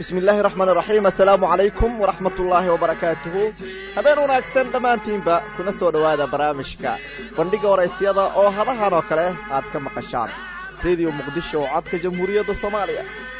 bismi illaahi raxmaan iraxiim assalaamu calaykum waraxmat ullaahi wabarakaatuhu habeen wanaagsan dhammaantiinba kuna soo dhowaada barnaamijka bandhigga waraysyada oo hadahan oo kale aad ka maqashaan rediyo muqdisho oo codka jamhuuriyadda soomaaliya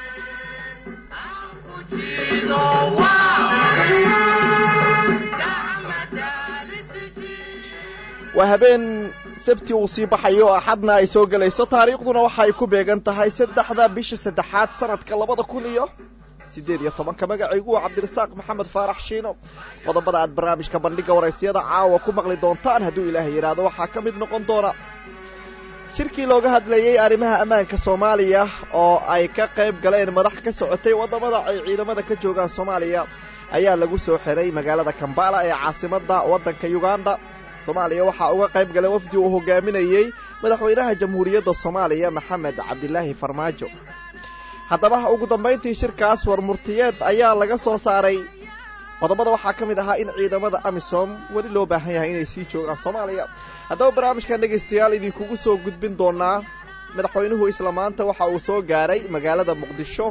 waa habeen sabti uu sii baxayo oo axadna ay soo gelayso taariikhduna waxa ay ku beegan tahay saddexda bisha saddexaad sanadka labada kun iyo siddeed iyo tobanka magacaygu waa cabdirasaaq maxamed faarax shiino qodobada aad barnaamijka bandhigga waraysyada caawa ku maqli doontaan hadduu ilaahay yidhaahdo waxaa ka mid noqon doona shirkii looga hadlayey arrimaha ammaanka soomaaliya oo ay ka qayb galeen madax ka socotay waddamada ay ciidamada ka joogaan soomaaliya ayaa lagu soo xiray magaalada kambala ee caasimadda waddanka yuganda soomaaliya waxaa uga qayb galay wafdi uu hogaaminayey madaxweynaha jamhuuriyadda soomaaliya maxamed cabdilaahi farmaajo haddaba ugu dambayntii shirkaas warmurtiyeed ayaa laga soo saaray qodobada waxaa ka mid ahaa in ciidamada amisom weli loo baahan yahay inay sii joogaan soomaaliya haddaba barnaamijkan dhegaystayaal idinkugu soo gudbin doonaa madaxweynuhu isla maanta waxa uu soo gaaray magaalada muqdisho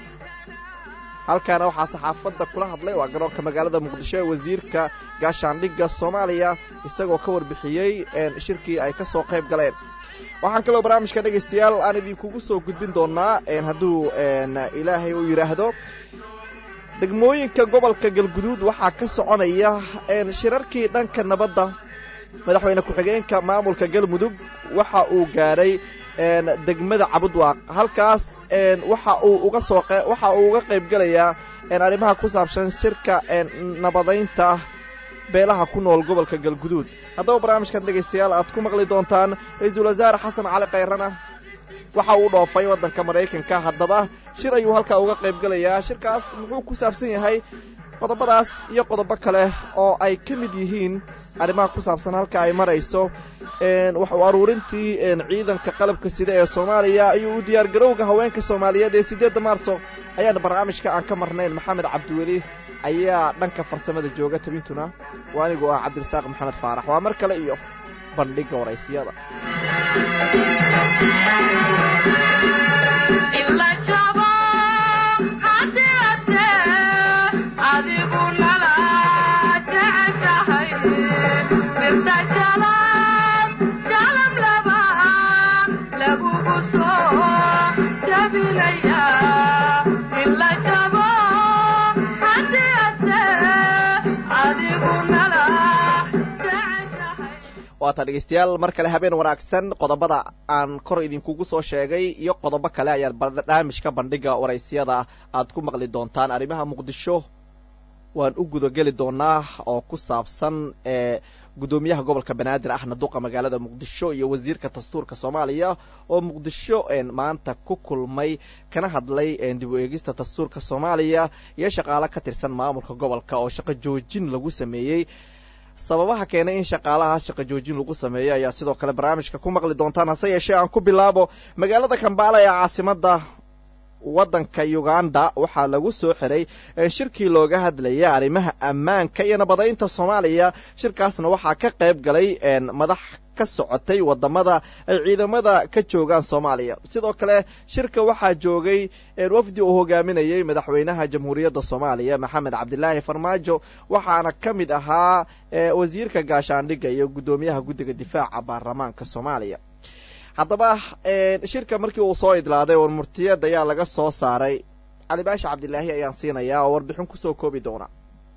halkaana waxaa saxaafadda kula hadlay waa garoonka magaalada muqdisho ee wasiirka gaashaandhigga soomaaliya isagoo ka warbixiyey shirkii ay ka soo qayb galeen waxaan kaloo barnaamijka dhegaystayaal aan idinkugu soo gudbin doonaa hadduu ilaahay uu yidhaahdo degmooyinka gobolka galguduud waxaa ka soconaya shirarkii dhanka nabadda madaxweyne ku-xigeenka maamulka galmudug waxa uu gaadhay degmada cabudwaaq halkaas waxa uu uga soo waxa uu uga qayb gelayaa arrimaha ku saabsan shirka nabadaynta beelaha ku nool gobolka galguduud haddaba barnaamijkan dhegaystayaal aad ku maqli doontaan ra-iisul wasaare xasan cali khayrana waxa uu dhoofay waddanka maraykanka haddaba shir ayuu halkaa uga qayb gelayaa shirkaas muxuu ku saabsan yahay qodobadaas iyo qodobo kale oo ay ka mid yihiin arrimaha ku saabsan halka ay marayso wax u aruurintii ciidanka qalabka sida ee soomaaliya iyo u diyaargarowga haweenka soomaaliyeed ee siddeedda maarso ayaana barnaamijka aan ka marnayn maxamed cabdiweli ayaa dhanka farsamada jooga tabintuna waa anigoo ah cabdirasaaq maxamed faarax waa mar kale iyo bandhigga waraysiyada waata dhegeystayaal mar kale habeen wanaagsan qodobada aan kor idinkugu soo sheegay iyo qodobo kale ayaan barnaamijka bandhigga waraysyada aad ku maqli doontaan arrimaha muqdisho waan u gudageli doonaa oo ku saabsan ee guddoomiyaha gobolka banaadir ahna duqa magaalada muqdisho iyo wasiirka dastuurka soomaaliya oo muqdisho maanta ku kulmay kana hadlay dib u eegista dastuurka soomaaliya iyo shaqaale ka tirsan maamulka gobolka oo shaqo joojin lagu sameeyey sababaha keenay in shaqaalaha shaqo joojin lagu sameeyo ayaa sidoo kale barnaamijka ku maqli doontaan hase yeeshee aan ku bilaabo magaalada kambaala ee caasimadda waddanka uganda waxaa lagu soo xiray shirkii looga hadlayay arrimaha ammaanka iyo nabadaynta soomaaliya shirkaasna waxaa ka qayb galay madax ka socotay wadamada ay ciidamada ka joogaan soomaaliya sidoo kale shirka waxaa joogay wafdi uu hogaaminayey madaxweynaha jamhuuriyadda soomaaliya maxamed cabdilaahi farmaajo waxaana ka mid ahaa wasiirka gaashaandhigga iyo guddoomiyaha guddiga difaaca baarlamaanka soomaaliya haddaba shirka markii uu soo idlaaday warmurtiyeed ayaa laga soo saaray cali baasha cabdilaahi ayaan siinayaa oo warbixin kusoo koobi doona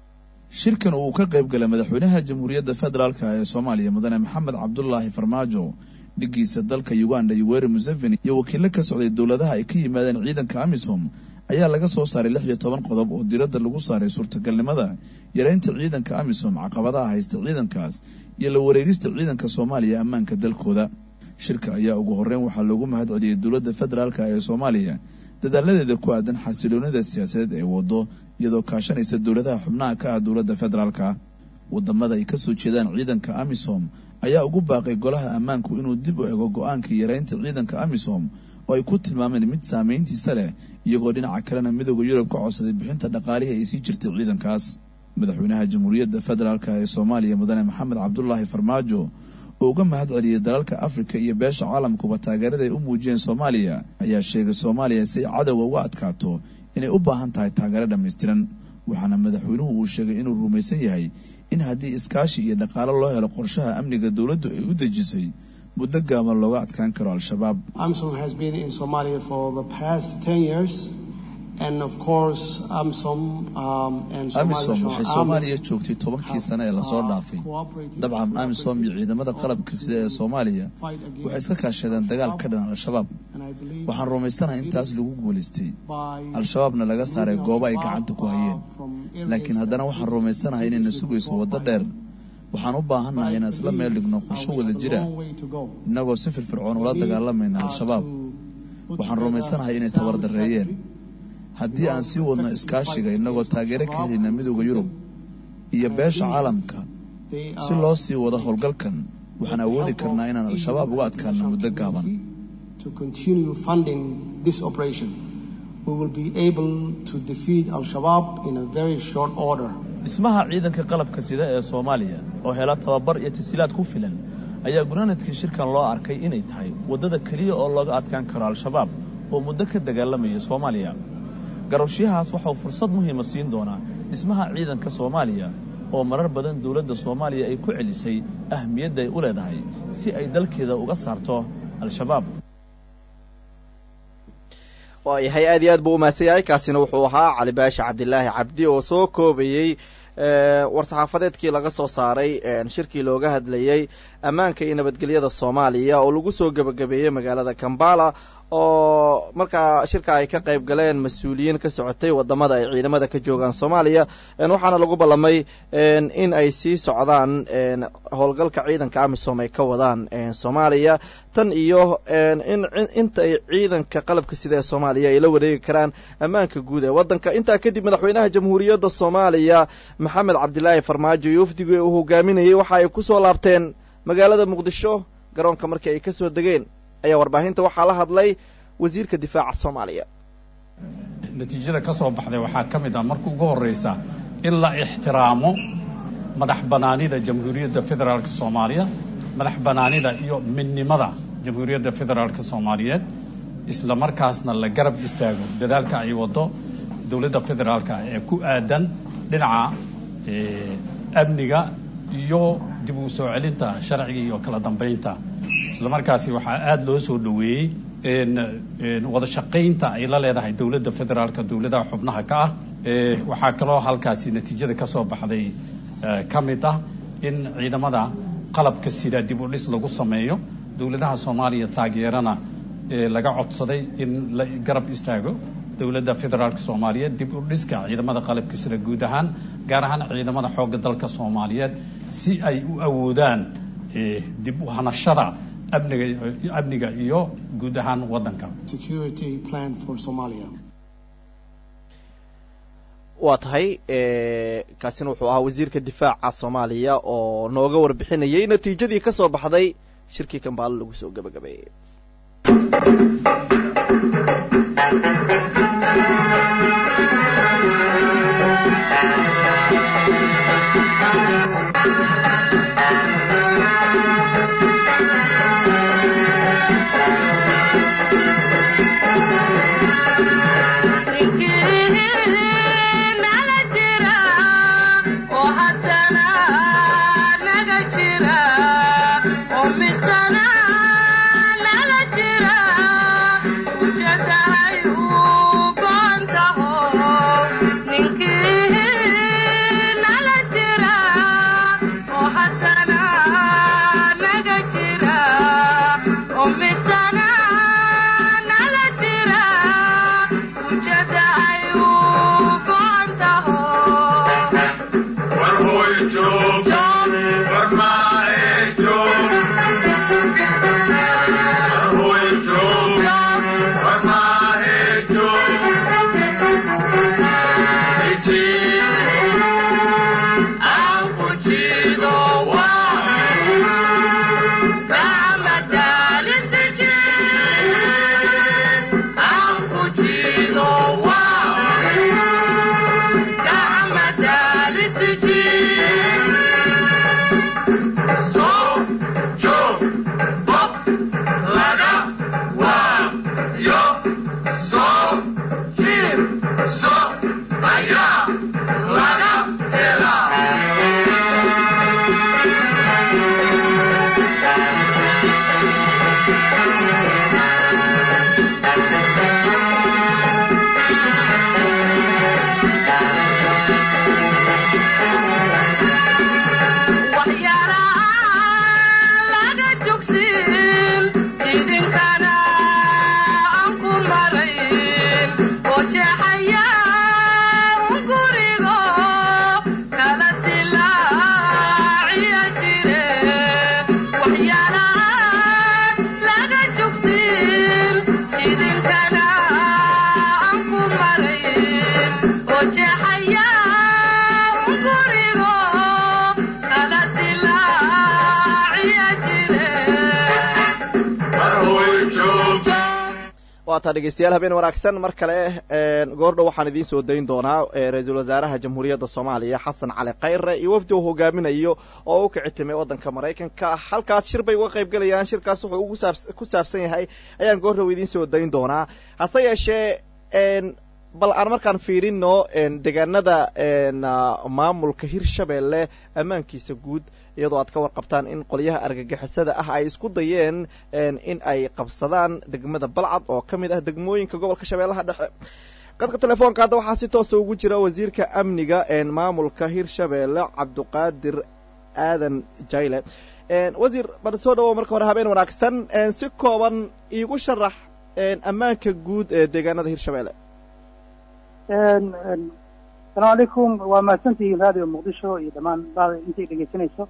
shirkan uu ka qayb galay madaxweynaha jamhuuriyadda federaalk ee soomaaliya mudane maxamed cabdulaahi farmaajo dhigiisa dalka uganda yoweri museveni iyo wakiilo ka socday dowladaha ay ka yimaadeen ciidanka amisom ayaa laga soo saaray lix iyo toban qodob oo diradda lagu saaray suurtagalnimada yareynta ciidanka amisom caqabadaha haysta ciidankaas iyo la wareegista ciidanka soomaaliya ammaanka dalkooda shirka ayaa ugu horreyn waxaa loogu mahad celiyey dowladda federaalk ee soomaaliya dadaaladeeda ku aadan xasiloonida siyaasadeed ee waddo iyadoo kaashanaysa dowladaha xubnaha ka ah dowladda federaalka wadamada ay kasoo jeedaan ciidanka amisom ayaa ugu baaqay golaha ammaanku inuu dib u ego go-aankii yareynta ciidanka amisom oo ay ku tilmaameen mid saameyntiisa leh iyagoo dhinaca kalena midooda yurub ka codsaday bixinta dhaqaalihii ay sii jirtay ciidankaas madaxweynaha jamhuuriyadda federaalk ee soomaaliya mudane maxamed cabdulaahi farmaajo oo uga mahad celiyey dalalka afrika iyo beesha caalamkuba taageerada ay u muujiyeen soomaaliya ayaa sheegay soomaaliya si ay cadowga uga adkaato inay u baahan tahay taageero dhammaystiran waxaana madaxweynuhu uu sheegay inuu rumaysan yahay in haddii iskaashi iyo dhaqaalo loo helo qorshaha amniga dowladdu ay u dejisay muddo gaaban looga adkaan karo al-shabaab amisom waxay soomaaliya joogtay tobankii sane ee lasoo dhaafay dabcan amisom iyo ciidamada qalabka sida ee soomaaliya waxay iska kaashadeen dagaal ka dhan al-shabaab waxaan rumaysanahay intaas lagu guulaystay al-shabaabna laga saaray goobo ay gacanta ku hayeen laakiin haddana waxaan rumaysanahay inayna sugayso waddo dheer waxaan u baahannahay inaan isla meel dhigno qorsho wada jira innagoo si firfircoon ula dagaalamayna al-shabaab waxaan rumaysanahay inay tabardarreeyeen haddii aan sii wadno iskaashiga innagoo taageero ka helayna midooda yurub iyo beesha caalamka si loo sii wado howlgalkan waxaan awoodi karnaa inaan al-shabaab uga adkaano muddo gaaban dhismaha ciidanka qalabka sida ee soomaaliya oo hela tababar iyo tasiilaad ku filan ayaa gunaanadkii shirkan loo arkay inay tahay waddada keliya oo looga adkaan karo al-shabaab oo muddo ka dagaalamaya soomaaliya garowshiyahaas waxauu fursad muhiima siin doonaa dhismaha ciidanka soomaaliya oo marar badan dowladda soomaaliya ay ku celisay ahmiyadda ay u leedahay si ay dalkeeda uga saarto al-shabaab waayahay aad iyo aad buu umahadsan yahay kaasina wuxuu ahaa cali baasha cabdilaahi cabdi oo soo koobayey war-saxaafadeedkii laga soo saaray shirkii looga hadlayey ammaanka iyo nabadgelyada soomaaliya oo lagu soo gebagabeeyey magaalada kambala oo markaa shirka ay ka qayb galeen mas-uuliyiin ka socotay wadamada ay ciidamada ka joogaan soomaaliya waxaana lagu ballamay in ay sii socdaan howlgalka ciidanka amisom ay ka wadaan soomaaliya tan iyo in inta ay ciidanka qalabka sida ee soomaaliya ay la wareegi karaan ammaanka guud ee waddanka intaa kadib madaxweynaha jamhuuriyadda soomaaliya maxamed cabdilaahi farmaajo iyo wafdigii uu hogaaminayey waxa ay ku soo laabteen magaalada muqdisho garoonka markii ay ka soo degeen ayaa warbaahinta waxaa la hadlay wasiirka difaaca soomaaliya natiijada ka soo baxday waxaa ka mid ah marka ugu horraysa in la ixtiraamo madax bannaanida jamhuuriyadda federaalk soomaaliya madax bannaanida iyo midnimada jamhuuriyadda federaalk soomaaliyeed isla markaasna la garab istaago dadaalka ay waddo dowladda federaalka ee ku aadan dhinaca amniga iyo dib u soo celinta sharciga iyo kala dambaynta isla markaasi waxaa aada loo soo dhoweeyey wada shaqaynta ay la leedahay dowladda federaalka dowladaha xubnaha ka ah waxaa kaloo halkaasi natiijada ka soo baxday ka mid ah in ciidamada qalabka sida dib u dhis lagu sameeyo dowladaha soomaaliya taageerana laga codsaday in la garab istaago dowladda federaalk soomaaliyeed dib u dhiska ciidamada qalabka sida guud ahaan gaar ahaan ciidamada xoogga dalka soomaaliyeed si ay u awoodaan dib u hanashada amniga amniga iyo guud ahaan waddanka waa tahay kaasina wuxuu ahaa wasiirka difaaca soomaaliya oo nooga warbixinayay natiijadii ka soo baxday shirkii kambaalo lagu soo gebagabeeyey Oh jugsin jidinkana aan ku marayn oo jeexaya un gurigo kala dilaaciya jire waxyaalahan laga jugsin jidinkana aan ku marayn oo jeexaya un gurigo kala dilaaciya jire waa taa dhegeystayaal habeen wanaagsan mar kale goordhow waxaan idiin soo dayn doonaa ra-iisul wasaaraha jamhuuriyadda soomaaliya xasan cali khayre iyo wafdi uu hogaaminayo oo u kici timay waddanka maraykanka halkaas shir bay uga qayb gelayaan shirkaas wuxuu ugu saabs ku saabsan yahay ayaan goordhow idiin soo dayn doonaa hase yeeshee bal aan markaan fiirino deegaanada maamulka hirshabeelle ammaankiisa guud iyadoo aad ka warqabtaan in qolyaha argagixisada ah ay isku dayeen in ay qabsadaan degmada balcad oo ka mid ah degmooyinka gobolka shabeellaha dhexe qadka telefoonka hadda waxaa si toosa ugu jira wasiirka amniga maamulka hirshabeelle cabduqaadir aadan jayle wasiir bar soo dhawow marka hore habeen wanaagsan si kooban iigu sharax ammaanka guud ee deegaanada hirshabeelle asalaamu calaykum waa mahadsantihiin radio muqdisho iyo dhammaan baada intay dhegeysanayso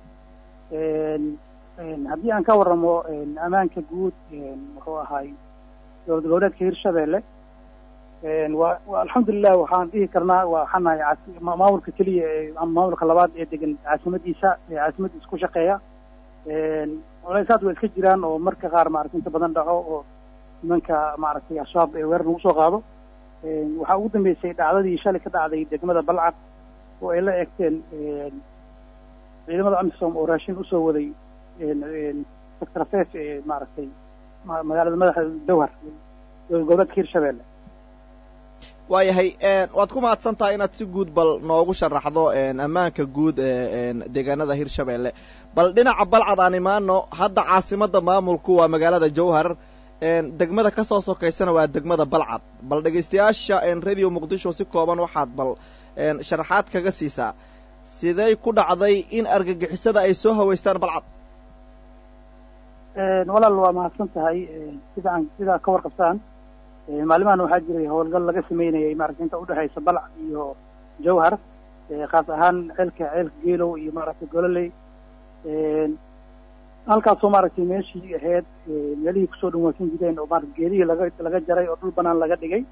haddii aan ka waramo ammaanka guud muxuu ahaay dowlad goboleedka hirshabeelle wa wa alxamdulilah waxaan dhihi karnaa waxaan nahay cas- ma- maamulka keliya ee ama maamulka labaad ee degan caasimadiisa ee caasimadiisa ku shaqeeya culeysaad waa iska jiraan oo marka qaar maaragtay inta badan dhaco oo nimanka maaragtay al-shabaab ee weerar lagu soo qaado waxaa ugu dambeysay dhacdadii shalay ka dhacday degmada balcad oo ay la eegteen ciidamada amisom oo raashin usoo waday sector afeef ee maaragtay ma- magaalada madaxa dowhar dowlad goboleedka hirshabeelle waayahay waad ku mahadsan tahay inaad si guud bal noogu sharaxdo ammaanka guud ee deegaanada hirshabeelle bal dhinaca balcad aan imaano hadda caasimada maamulku waa magaalada jowhar degmada ka soo sokaysana waa degmada balcad bal dhegaystayaasha radio muqdisho si kooban waxaad bal sharaxaad kaga siisaa siday ku dhacday in argagixisada ay soo haweystaan balcad walaal waa mahadsan tahay sida aan sidaa ka warqabtaan maalimahan waxaa jiray howlgal laga sameynayay maaragtay inta udhexaysa balcad iyo jowhar khaas ahaan ceelka ceelka geelow iyo maaragtay gololey halkaasoo maaragtay meeshii ahayd meelihii kusoo dhawaasan jireen oo maarata geedihii laga laga jaray oo dhul banaan laga dhigay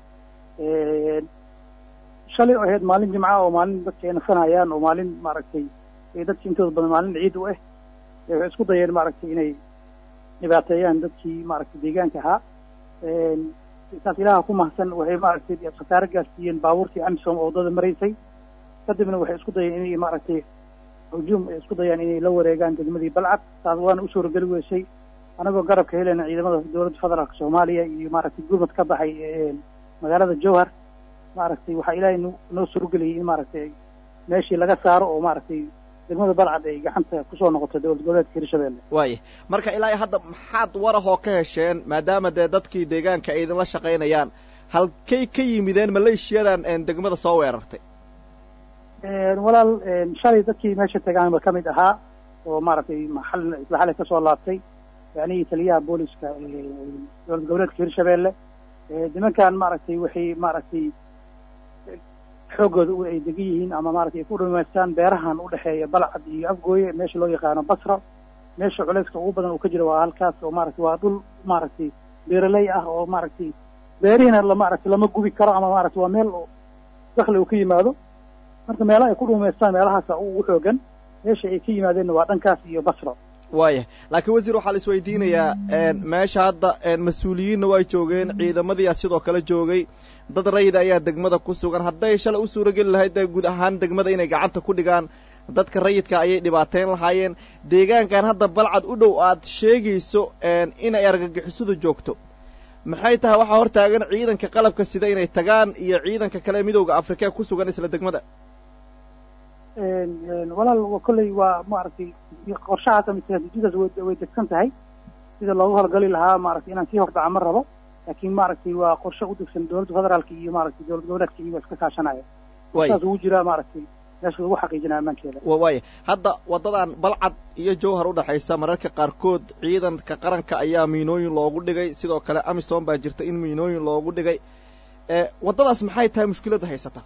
shalay oo ahayd maalin jimca oo maalin dadka ay nasanayaan oo maalin maaragtay dadki intooda badan maalin ciid u ah waxay isku dayeen maaragtay inay dhibaateeyaan dadkii maaragtay deegaanka ahaa saas ilaha ku mahadsan waxay maaragtay khasaare gaarsiiyeen baabuurtii amisom oo waddada maraysay kadibna waxay isku dayeen inay maaragtay hujuum ay isku dayaan inay la wareegaan degmadii balcad taas waana u suurageli weysay anagoo garabka helena ciidamada dowladda federaalka soomaaliya iyo maaragtay gurmad ka baxay magaalada jowhar maaragtay waxaa ilaahay no noo suurageliyay in maaragtay meeshii laga saaro oo maaragtay degmada balcad ay gacanta kusoo noqoto dowlad goboleedka hirshabeelle waaya marka ilaa hadda maxaad warahoo ka hesheen maadaama dee dadkii deegaanka ay idinla shaqaynayaan halkay ka yimideen maleeshiyadan degmada soo weerartay walaal shalay dadkii meesha tagaanba ka mid ahaa oo maaragtay maxal isla xalay kasoo laabtay yacnihii taliyaha booliska dowlad goboleedka hirshabeelle nimankan maaragtay waxay maaragtay xooggooda ay degan yihiin ama maaragtay ay ku dhamaystaan beerahan udhexeeya balcad iyo afgooye meesha loo yaqaano basra meesha culayska ugu badan uu ka jiro waa halkaas oo maaragtay waa dhul maaragtay beeraley ah oo maaragtay beerihiina la maaragtay lama gubi karo ama maaragtay waa meel dakli uu ka yimaado marka meelaha ay ku dhumaystaan meelahaasa ugu xoogan meesha ay ka yimaadeenna waa dhankaas iyo basra waaya laakiin wasiir waxaa la isweydiinayaa meesha hadda mas-uuliyiinna waa joogeen ciidamadiia sidoo kale joogay dad rayida ayaa degmada ku sugan hadday shalay u suurageli lahayd dee guud ahaan degmada inay gacanta ku dhigaan dadka rayidka ayay dhibaateyn lahaayeen deegaankan hadda balcad u dhow aad sheegayso inay argagixisadu joogto maxay tahay waxaa hor taagan ciidanka qalabka sida inay tagaan iyo ciidanka kale midowda afrika ee ku sugan isla degmada walaal kolley waa maaragtay qorshahaas ama istraatiijiyadaas way way degsan tahay sida loogu howlgali lahaa maaragtay inaan sii hordhaca ma rabo laakiin maaragtay waa qorshe u degsan dowladda federaalka iyo maaragtay dowlad goboleedka iyo waa iska kaashanaya way saas ugu jiraa maaragtay meesha lagu xaqiijinaa ammaankeeda wa waaya hadda waddadan balcad iyo jowhar u dhexaysa mararka qaarkood ciidanka qaranka ayaa miinooyin loogu dhigay sidoo kale amisom baa jirta in miinooyin loogu dhigay waddadaas maxay tahay mushkiladda haysata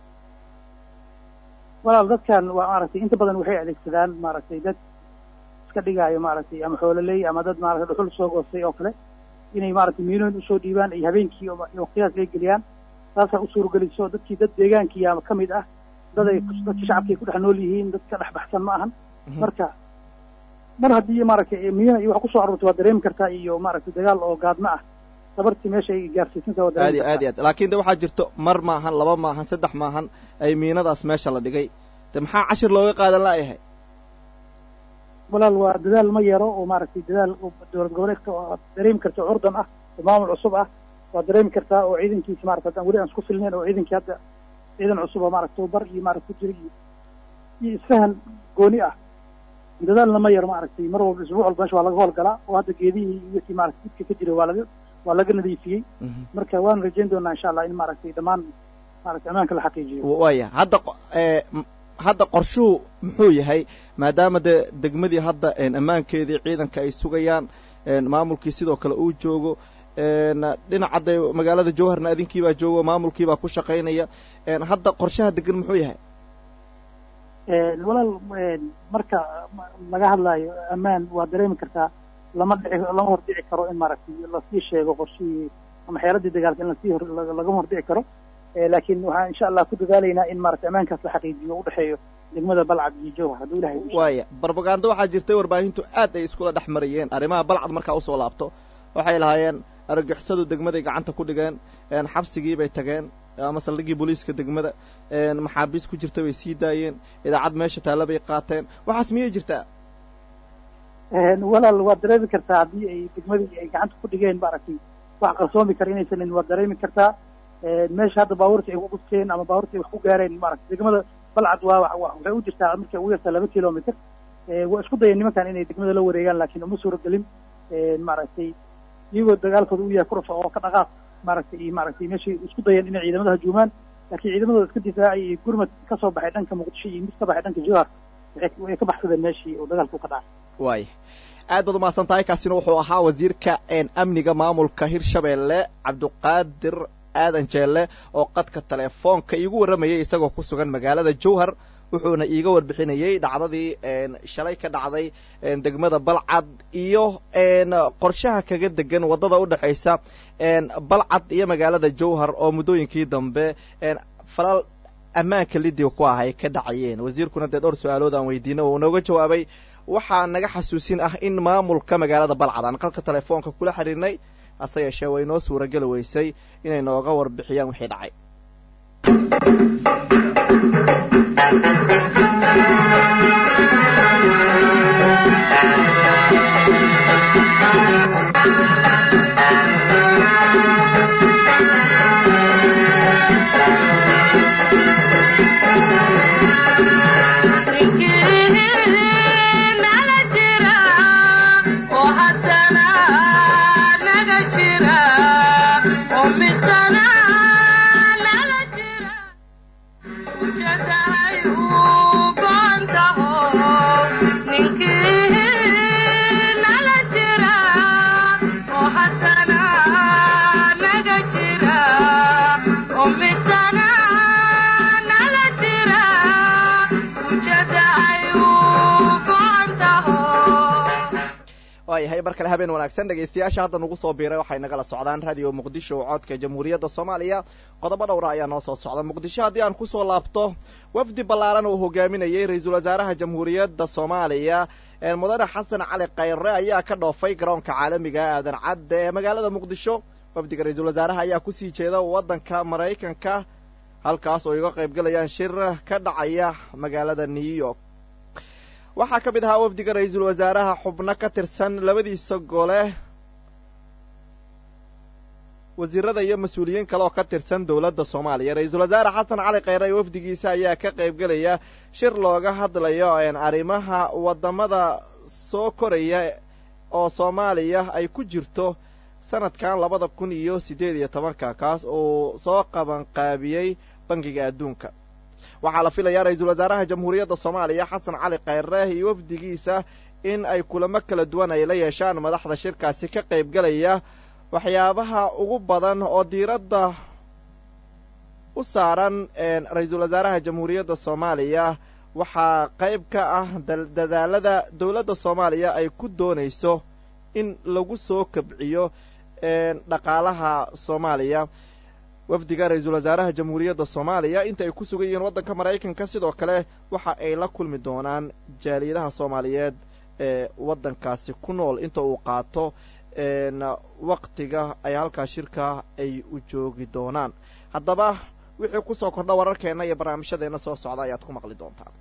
walaal dadkan waa maaragtay inta badan waxay adeegsadaan maaragtay dad iska dhigaayo maaragtay ama xoololey ama dad maaragtay dhuxul soo goostay oo kale inay maaragtay miinooyin usoo dhiibaan ay habeenkii waqtiyaas ay geliyaan taasaa u suurageliso dadkii dad deegaankiiya ka mid ah dad ay dadkii shacabkay ku dhex nool yihiin dad ka dhex baxsan ma ahan marka mar haddii maaragtay miina iyo wax kusoo aroortay waa dareemi kartaa iyo maaragtay dagaal oo gaadma ah sabartii meesha ay gaarsiisantaa waa aad iyo aad iyo aad laakiin de waxaa jirto mar maahan laba maahan saddex maahan ay miinadaas meesha la dhigay de maxaa cashir looga qaadan la'yahay walaal waa dadaal ma yaro oo maaragtay dadaal dowlad goboleedka oo dareemi karta curdan ah oo maamul cusub ah waa dareemi kartaa oo ciidankiisa maarata haddaan weli aan isku filnayn oo ciidankii hadda ciidan cusub oo maarata tababar iyo maarata ku jira iyo iyo isfahan gooni ah dadaalna ma yaro maaragtay mar walba isbuuc walba meesha waa laga howlgalaa oo hadda geedihii iyo wixii maarata dibka ka jira waa laga waa laga nadiifiyey marka waan rajayn doonaa insha allah in maaragtay dhammaan maaragtay ammaanka la xaqiijiyo waaya hadda hadda qorshuhu muxuu yahay maadaama dee degmadii hadda ammaankeedii ciidanka ay sugayaan maamulkii sidoo kale uu joogo dhinaca de magaalada jowharna adinkiibaa joogo maamulkiibaa ku shaqaynaya hadda qorshaha degan muxuu yahay walaal marka laga hadlaayo ammaan waa dareemi kartaa lama dhici lama hordhici karo in maaragtay lasii sheego qorshihii ama xeeladii dagaalka in lasii hor lagama hordhici karo laakiin waxaan insha allah ku dadaalaynaa in maaragtay ammaankaas la xaqiijiyo u dhexeeyo degmada balcad iyo jowhar hadduu ilahay waaya barbagando waxaa jirtay warbaahintu aad ay iskula dhex marayeen arrimaha balcad markaa usoo laabto waxay lahaayeen argagixisadu degmaday gacanta ku dhigeen xabsigii bay tageen ama saldhigii booliiska degmada maxaabiis ku jirta bay sii daayeen idaacad meesha taalla bay qaateen waxaas miyay jirtaa walaal waad dareemi kartaa haddii ay degmadii ay gacanta ku dhigeen maaragtay wax qarsoomi kara inaysan waad dareemi kartaa meesha hadda baabuurta ay ku gudkeen ama baabuurta ay wax ku gaareen maaragtay degmada balcad waa waxay u jirtaa markay ugu yartaa laba kilomitr waa isku dayeen nimankan inay degmada la wareegaan laakiin uma suuragelin maaragtay iyagoo dagaalkooda u yahay kurfa oo ka dhaqaaq maaragtay iyo maaragtay meeshay isku dayeen inay ciidamada hajuumaan laakiin ciidamadooda iska difaacay iyo gurmad ka soo baxay dhanka muqdisho iyo mid ka baxay dhanka jowhar way ka baxsadeen meeshii oo dagaalku ka dhacay waaya aad baad umahadsan tahay kaasina wuxuu ahaa wasiirka amniga maamulka hirshabeelle cabdiqaadir aadan jeelle oo qadka telefoonka iigu warramayay isagoo ku sugan magaalada jowhar wuxuuna iiga warbixinayey dhacdadii shalay ka dhacday degmada balcad iyo qorshaha kaga degan waddada u dhexaysa balcad iyo magaalada jowhar oo muddooyinkii dambe falal ammaanka lidiga ku ah ay ka dhacayeen wasiirkuna dee dhowr su-aalood aan weydiina uu nooga jawaabay waxaa naga xasuusin ah in maamulka magaalada balcad aan qadka telefoonka kula xiriirnay hase yeeshee way noo suurageli weysay inay nooga warbixiyaan wixii dhacay waayahay mar kale habeen wanaagsan dhegaystayaasha hadda nagu soo biiray waxay nagala socdaan radio muqdisho codka jamhuuriyadda soomaaliya qodobo dhowra ayaa noo soo socda muqdisho haddii aan kusoo laabto wafdi ballaaran uu hogaaminayey ra-iisul wasaaraha jamhuuriyadda soomaaliya mudane xasan cali khayre ayaa ka dhoofay garoonka caalamiga aadan cadde ee magaalada muqdisho wafdiga ra-iisul wasaaraha ayaa kusii jeeda waddanka maraykanka halkaas oo iga qaybgalayaan shir ka dhacaya magaalada new york waxaa ka mid ahaa wafdiga ra-iisul wasaaraha xubno ka tirsan labadiisa gole wasiirada iyo mas-uuliyiin kale oo ka tirsan dowladda soomaaliya ra-iisul wasaare xasan cali khayre iyo wafdigiisa ayaa ka qaybgelaya shir looga hadlayo arrimaha waddamada soo koraya oo soomaaliya ay ku jirto sanadkan labada kun iyo siddeed iyo tobanka kaas uu soo qabanqaabiyey bangiga adduunka waxaa la filayaa ra-iisul wasaaraha jamhuuriyadda soomaaliya xasan cali khayre iyo wafdigiisa in ay kulamo kala duwan ay la yeeshaan madaxda shirkaasi ka qaybgalaya waxyaabaha ugu badan oo diiradda u saaran ra-iisul wasaaraha jamhuuriyadda soomaaliya waxaa qayb ka ah dadaalada dowladda soomaaliya ay ku doonayso in lagu soo kabciyo dhaqaalaha soomaaliya wafdiga ra-iisul wasaaraha jamhuuriyadda soomaaliya inta ay ku sugan yihiin waddanka maraykanka sidoo kale waxa ay la kulmi doonaan jaaliyadaha soomaaliyeed ee waddankaasi ku nool inta uu qaato waktiga ay halkaa shirka ay u joogi doonaan haddaba wixii kusoo kordha wararkeenna iyo barnaamijyadeenna soo socda ayaad ku maqli doontaan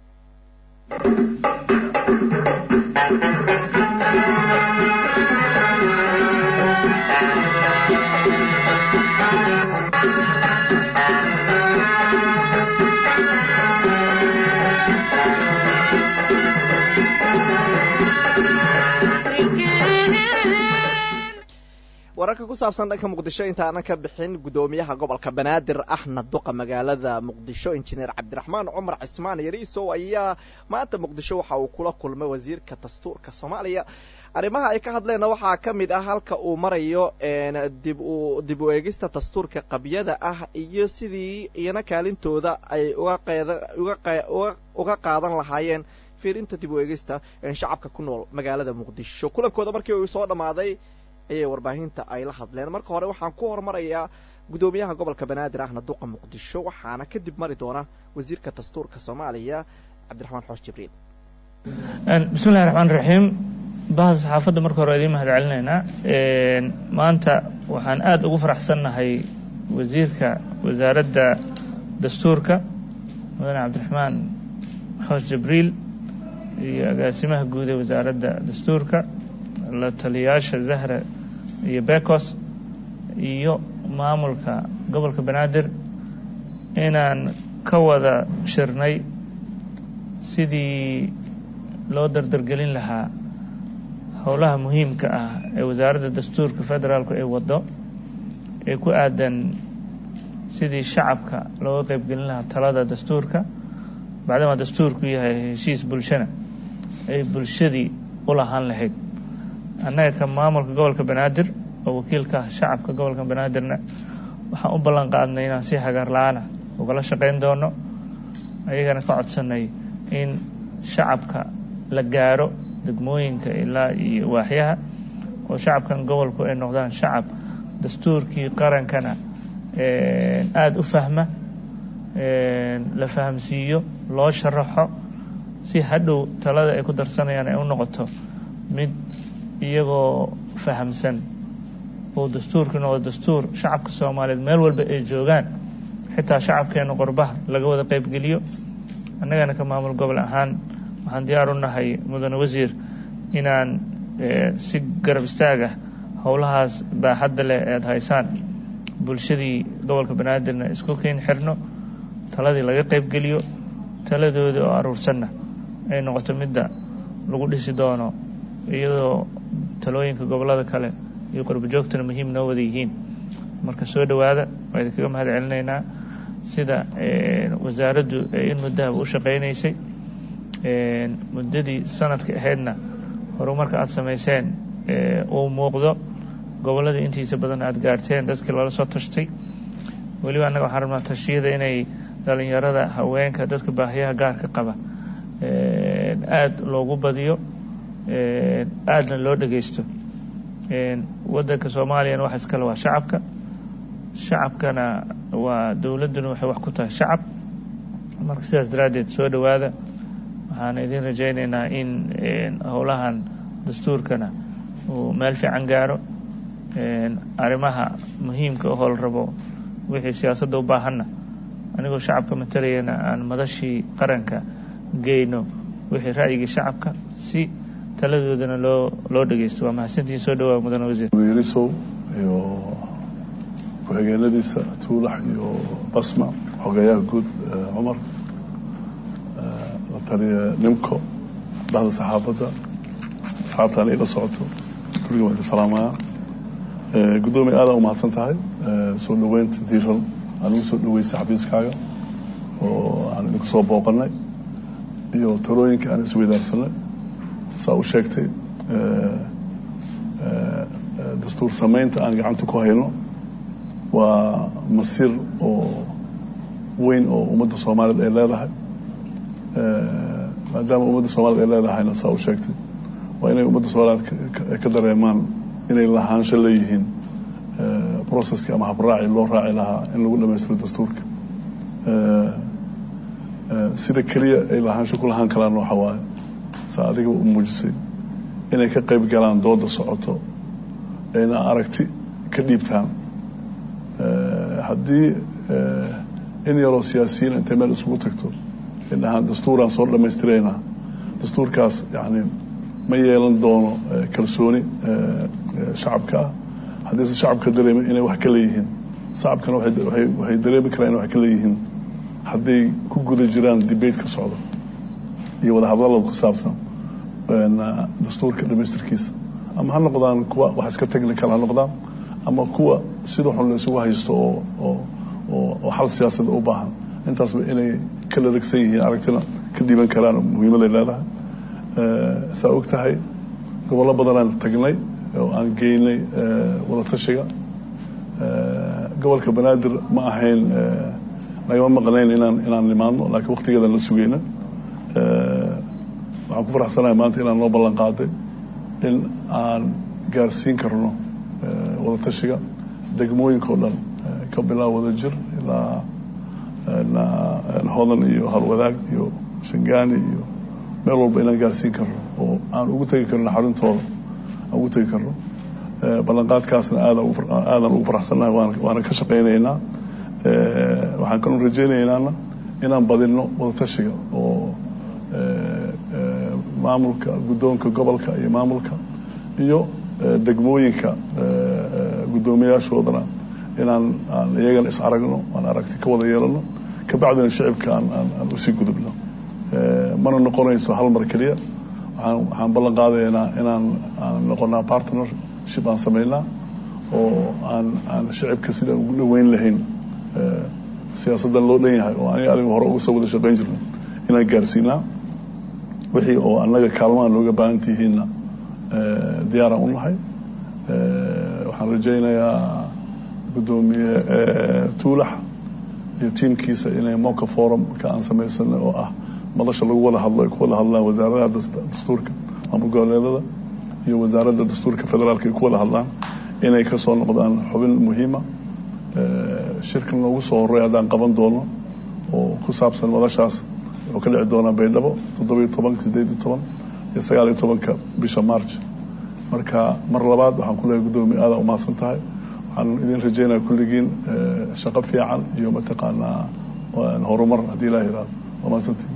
wararka ku saabsan dhanka muqdisho intaanan ka bixin guddoomiyaha gobolka banaadir ahna duqa magaalada muqdisho injineer cabdiraxmaan cumar cismaan yariisow ayaa maanta muqdisho waxa uu kula kulmay wasiirka dastuurka soomaaliya arrimaha ay ka hadleenna waxaa ka mid ah halka uu marayo dib u dib u eegista dastuurka qabyada ah iyo sidii iyana kaalintooda ay uga qaadan lahaayeen fiirinta dib u eegista shacabka ku nool magaalada muqdisho kulankooda markii uu soo dhammaaday ayay warbaahinta ay la hadleen marka hore waxaan ku hormarayaa guddoomiyaha gobolka banaadir ahna duqa muqdisho waxaana kadib mari doona wasiirka dastuurka soomaaliya cabdiraxmaan xoosh jibriil bismillahi raxmaan raxiim bahda saxaafadda marka hore idiin mahad celinaynaa maanta waxaan aada ugu faraxsannahay wasiirka wasaaradda dastuurka mudane cabdiraxmaan xoosh jibriil iyo agaasimaha guud ee wasaaradda dastuurka la taliyayaasha zahra iyo bekos iyo maamulka gobolka banaadir inaan ka wada shirnay sidii loo dardargelin lahaa howlaha muhiimka ah ee wasaaradda dastuurka federaalku ay waddo ee ku aadan sidii shacabka looga qeybgelin lahaa talada dastuurka bacdamaa dastuurku yahay heshiis bulshana ay bulshadii u lahaan lahayd annaga ka maamulka gobolka banaadir oo wakiilka ah shacabka gobolka banaadirna waxaan u ballan qaadnay inaan si hagaar la-aana ugala shaqayn doono ayagana ka codsanay in shacabka la gaaro degmooyinka ilaa iyo waaxyaha oo shacabkan gobolku ay noqdaan shacab dastuurkii qarankana aada u fahma la fahamsiiyo loo sharaxo si hadhow talada ay ku darsanayaan ay u noqoto mid iyagoo fahamsan oo dastuurkii noqdo dastuur shacabka soomaaliyeed meel walba ay joogaan xitaa shacabkeena qorbaha laga wada qeybgeliyo annagana ka maamul gobol ahaan waxaan diyaar u nahay mudane wasiir inaan si garab istaag ah howlahaas baaxadda leh ead haysaan bulshadii gobolka banaadirna isku keyn xirno taladii laga qeybgeliyo taladoodii oo aruursanna ay noqoto midda lagu dhisi doono iyadoo talooyinka gobollada kale iyo qorbojoogtana muhiim noo wada yihiin marka soo dhowaada waa idinkaga mahad celinaynaa sida wasaaraddu in muddahaba u shaqaynaysay muddadii sanadka ahaydna horumarka aada samayseen uu muuqdo gobolladii intiisa badan aada gaarteen dadkii lala soo tashtay weliba annaga waxaan rabnaa tashiyada inay dhalinyarada haweenka dadka baahiyaha gaarka qaba aada loogu badiyo aadna loo dhagaysto waddanka soomaaliyana wax iskale waa shacabka shacabkana waa dowladduna waxay wax ku tahay shacab marka sidaas daraaddeed soo dhowaada waxaan idin rajaynaynaa in howlahan dastuurkana uu meel fiican gaaro arrimaha muhiimka ohoo la rabo wixii siyaasadda u baahanna anigoo shacabka matalayana aan madashii qaranka geyno wixii ra'yigii shacabka si taladoodana loo loo dhagaysto waa mahadsantihiin soo dhawaa mudane wasiir wiilisow iyo ku-xigeenadiisa tuulax iyo basma xogeeyaha guud cumar la taliya nimco dhahda saxaafadda asxaabtaan ila socoto kulliga waan ka salaamaya guddoomiya aada u mahadsan tahay soo dhoweynta diiran aad ugu soo dhaweysay xafiiskaaga oo aan idinku soo booqanay iyo talooyinka aan isweydaarsanay saa u sheegtay dastuur samaynta aan gacanta ku hayno waa masiir oo weyn oo ummadda soomaaliyeed ay leedahay maadaama ummadda soomaaliyed ay leedahayna saa u sheegtay waa inay ummadda soomaaliyeed ka dareemaan inay lahaansho leeyihiin processkii ama habraaci loo raaci lahaa in lagu dhamaystiro dastuurka sida keliya ay lahaansho ku lahaan karaan waxa waaye saa adiga u muujisay inay ka qayb galaan dooda socoto ayna aragti ka dhiibtaan haddii in yaroo siyaasiyiin intay meel isugu tagto ay dhahaan dastuuraan soo dhammaystiraynaa dastuurkaas yani ma yeelan doono kalsooni shacabka ah haddiise shacabka dareema inay wax ka leeyihiin shacabkana waxay dareemi karaan inay wax ka leeyihiin hadday ku guda jiraan debate ka socdo iyo wadahadalada ku saabsan dastuurka dhamaystirkiisa ama ha noqdaan kuwa wax iska technical ha noqdaan ama kuwa sida xun la isugu haysto oo oo oo xal siyaasada u baahan intaasba inay ka laragsan yihiin aragtina ka dhiiban karaan muhiimaday leedahay saa og tahay gobollo badanaan tagnay oo aan geynay wadatashiga gobolka banaadir ma ahayn nagama maqnayn inaan inaan nimaadno laakiin waktigeedaan la sugayna waxaan ku faraxsanahay maanta inaan noo ballan qaaday in aan gaarsiin karno wadatashiga degmooyinka o dhan ka bilaab wada jir ilaa hodan iyo halwadaag iyo shangaani iyo meel walba inaan gaarsiin karno oo aan ugu tegi karno xarintooda aan ugu tegi karno ballanqaadkaasna aadaan ugu faraxsannahay waana ka shaqaynaynaa waxaan kaloo rajaynaynana inaan badinno wadatashiga oo maamulka guddoonka gobolka iyo maamulka iyo degmooyinka guddoomiyaashoodana inaan aan iyagana is aragno aan aragti ka wada yeelano kabacdina shicibka aan aan usii gudubno mana noqonayso hal mar keliya waxaan waxaan ballan qaadaynaa inaan aan noqonaa partnership aan samaynaa oo aan aan shicibka sidaan ugu dhaweyn lahayn siyaasaddan loo dhan yahay oo aniga adiga hore uga soo wada shaqayn jirna inaan gaarsiinaa wixii oo annaga kaalmahan looga baahan tihiinna diyaaraan u nahay waxaan rajaynayaa guddoomiye tuulax iyo tiimkiisa inay moka forum ka aan samaysanay oo ah madasha lagu wada hadlo ay ku wada hadlaan wasaaradaha dastuurka maamul goboleedada iyo wasaaradda dastuurka federaalka ay ku wada hadlaan inay ka soo noqdaan xubin muhiima shirkan loogu soo horey haddaan qaban doono oo ku saabsan madashaas wuxuu ka dhici doonaa baydhabo toddobiyo tobanka sideed iyo toban iyo sagaal iyo tobanka bisha march marka mar labaad waxaan ku leehay guddoomiye aada umahadsan tahay waxaan idin rajaynaya kulligiin shaqo fiican iyo mataqaanaa horumar haddii ilaah yihahdo waa mahadsantihin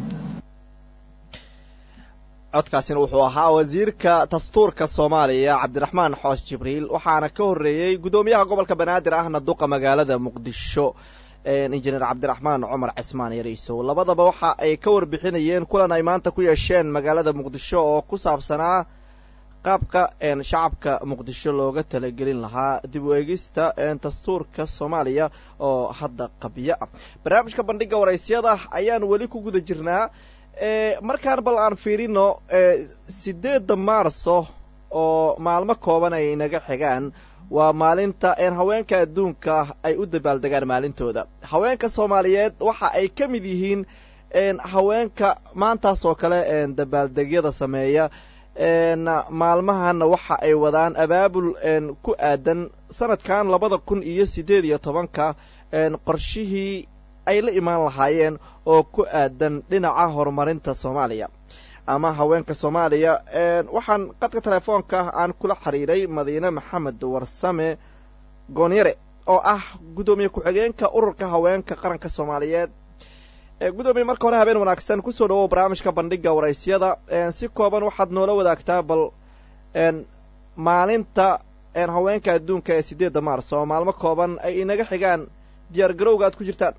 codkaasina wuxuu ahaa wasiirka dastuurka soomaaliya cabdiraxmaan xoos jibriil waxaana ka horreeyey guddoomiyaha gobolka banaadir ahna duqa magaalada muqdisho injineer cabdiraxmaan cumar cismaan yariisow labadaba waxa ay ka warbixinayeen kulan ay maanta ku yeesheen magaalada muqdisho oo ku saabsanaa qaabka shacabka muqdisho looga talagelin lahaa dib u eegista dastuurka soomaaliya oo hadda qabyo ah barnaamijka bandhiga waraysyada ayaan weli ku guda jirnaa markaan bal aan fiirino sideedda maarso oo maalmo kooban ay inaga xigaan waa maalinta haweenka adduunka ay u dabaaldegaan maalintooda haweenka soomaaliyeed waxa ay ka mid yihiin haweenka maantaas oo kale dabaaldegyada sameeya maalmahana waxa ay wadaan abaabul ku aadan sanadkan labada kun iyo siddeed iyo tobanka qorshihii ay la imaan lahaayeen oo ku aadan dhinaca horumarinta soomaaliya ama haweenka soomaaliya waxaan qadka telefoonka aan kula xiriiray madiine maxamed warsame goonyare oo ah guddoomiye ku-xigeenka ururka haweenka qaranka soomaaliyeed guddoomiye marka hore habeen wanaagsan kusoo dhawow barnaamijka bandhiga waraysyada si kooban waxaad noola wadaagtaa bal maalinta haweenka adduunka ee sideedda maars oo maalmo kooban ay inaga xigaan diyaar garowga aad ku jirtaan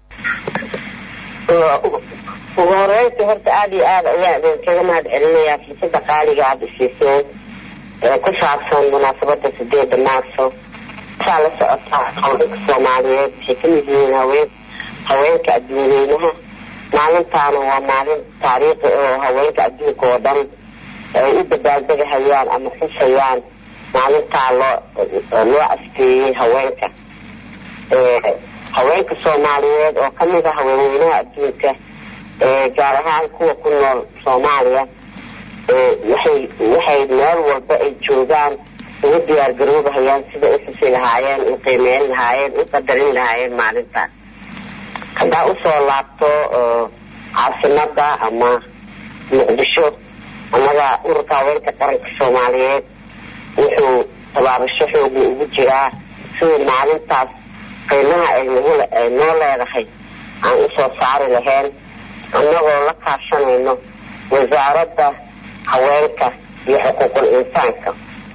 ugu horeynta horta aada iyo aada ayaan idinkaga mahad celinayaa fursada qaaliga aada isiiseen ee ku saabsan munaasabada sideeda maarso saa la socotaa haweenka soomaaliyeed waxay ka mid yihiin haween haweenka adduunyeynaha maalintaana waa maalin taariikhi oo haweenka adduunka oo dhan ay u dabaaldegahayaan ama xusayaan maalintaa loo loo asteeyey haweenka haweenka soomaaliyeed oo kamid ah haweenweynaha adduunka gaar ahaan kuwa ku nool soomaaliya waxay waxay meel walba ay joogaan ugu diyaar garoobahayaan sida u xusi lahaayeen u qiimeyn lahaayeen u qadarin lahaayeen maalintaas haddaa usoo laabto caasimada ama muqdisho annaga ururka haweenka qaranka soomaaliyeed wuxuu tabaabasho xooga ugu jiraa sidii maalintaas qiimaha ay nagu ay noo leedahay aan usoo saari lahayn annagoo la kaashanayno wasaaradda haweenka iyo xuquuqul insaanka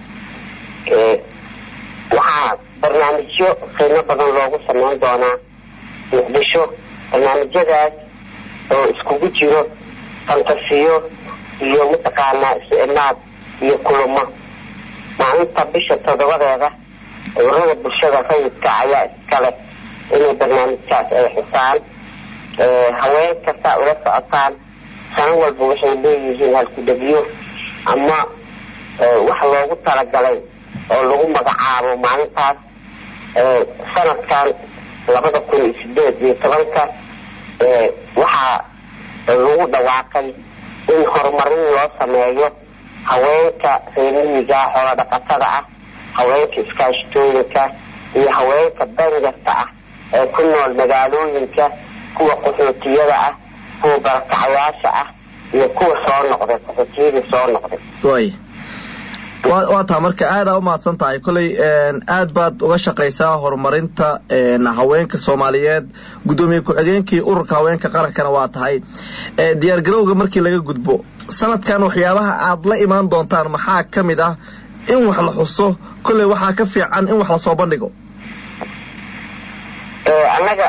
waxaa barnaamijyo qiimo badan loogu sameyn doonaa muqdisho barnaamijyadaas oo iskugu jiro fantasiyo iyo mataqaanaa isu imaad iyo kulamo maalinta bisha toddobadeeda ururada bulshada rayidka ayaa iskale inay barnaamijkaas ay xusaan haweenka saa ula socotaan sano walba waxay leeyihiin halkudhegyo ama wax loogu talagalay oo lagu magacaabo maalintaas sanadkan labada kun iyo sideed iyo tobanka waxaa lagu dhawaaqay in horumarin loo sameeyo haweenka reermiyiga xoola dhaqatada ah haweenka iskaashtooyinka iyo haweenka danyarta ah ee ku nool magaalooyinka kuwa qaxootiyada ah kuwa barakacayaasha ah iyo kuwa soo noqday qaxootiyadii soo noqday way waa taa marka aadaa umahadsan tahay kolley aad baad uga shaqaysaa horumarinta haweenka soomaaliyeed guddoomiye ku-xigeenkii ururka haweenka qarankana waa tahay diyaargarowga markii laga gudbo sanadkan waxyaabaha aad la imaan doontaan maxaa ka mid ah in wax la xuso kolley waxaa ka fiican in wax lasoo bandhigo annaga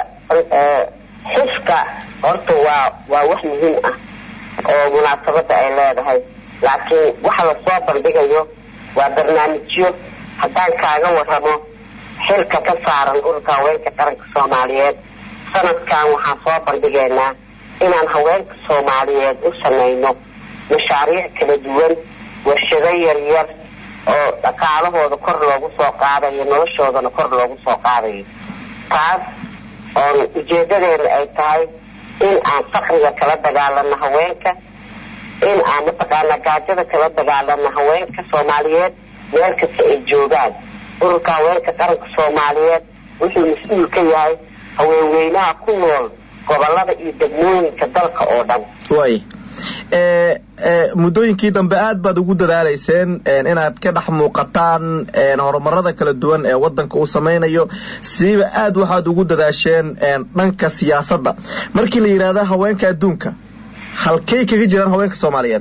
xuska horta waa waa wax muhiim ah oo munaasabada ay leedahay laakiin waxa lasoo bandhigayo waa barnaamijyo haddaan kaaga waramo xilka ka saaran ururka haweenka qaranka soomaaliyeed sanadkan waxaan soo bandhigaynaa inaan haweenka soomaaliyeed u samayno mashaariic kala duwan warshado yaryar oo dhaqaalahooda kor loogu soo qaadayo noloshoodana kor loogu soo qaadayo taas oon ujeedadeena ay tahay in aan fakriga kala dagaalano haweenka in aan mataqaanaa gaajada kala dagaalano haweenka soomaaliyeed meel kasta ay joogaan ururka haweenka qaranka soomaaliyeed wuxuu mas-uul ka yahay haweenweynaha ku nool gobolada iyo degmooyinka dalka oo dhan way muddooyinkii dambe aad baad ugu dadaalayseen inaad ka dhex muuqataan horumarada kala duwan ee wadanka uu samaynayo siiba aad waxaad ugu dadaasheen dhanka siyaasadda markii la yidhaahdo haweenka adduunka halkay kaga jiraan haweenka soomaaliyeed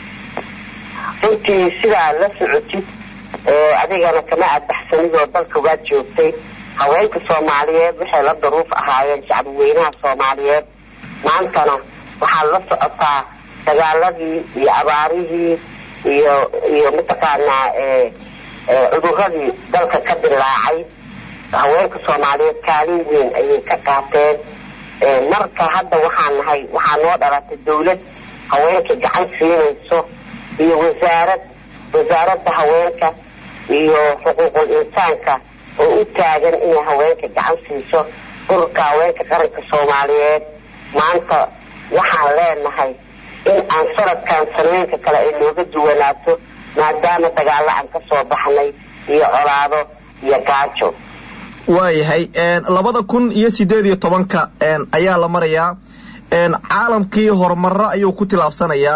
runtii sidaa la socotid adigana kama adbaxsanidoo dalka waad joogtay haweenka soomaaliyeed waxay la daruuf ahaayeen shacbweynaha soomaaliyeed maantana waxaad la socotaa dagaaladii iyo abaarihii iyo iyo mataqaanaa cuduradii dalka ka dilaacay haweenka soomaaliyeed kaalin weyn ayay ka qaateen marka hadda waxaan nahay waxaa noo dhalatay dawlad haweenka gacan siinayso iyo wasaarad wasaaradda haweenka iyo xuquuqul insaanka oo u taagan inay haweenka gacan siiso ururka haweenka qaranka soomaaliyeed maanta waxaan leenahay in aan sanadkan sanooyinka kale ay nooga duwanaato maadaama dagaalo aan ka soo baxnay iyo colaado iyo gaajo waayahay labada kun iyo sideed iyo tobanka ayaa la marayaa caalamkii horumaro ayuu ku tilaabsanayaa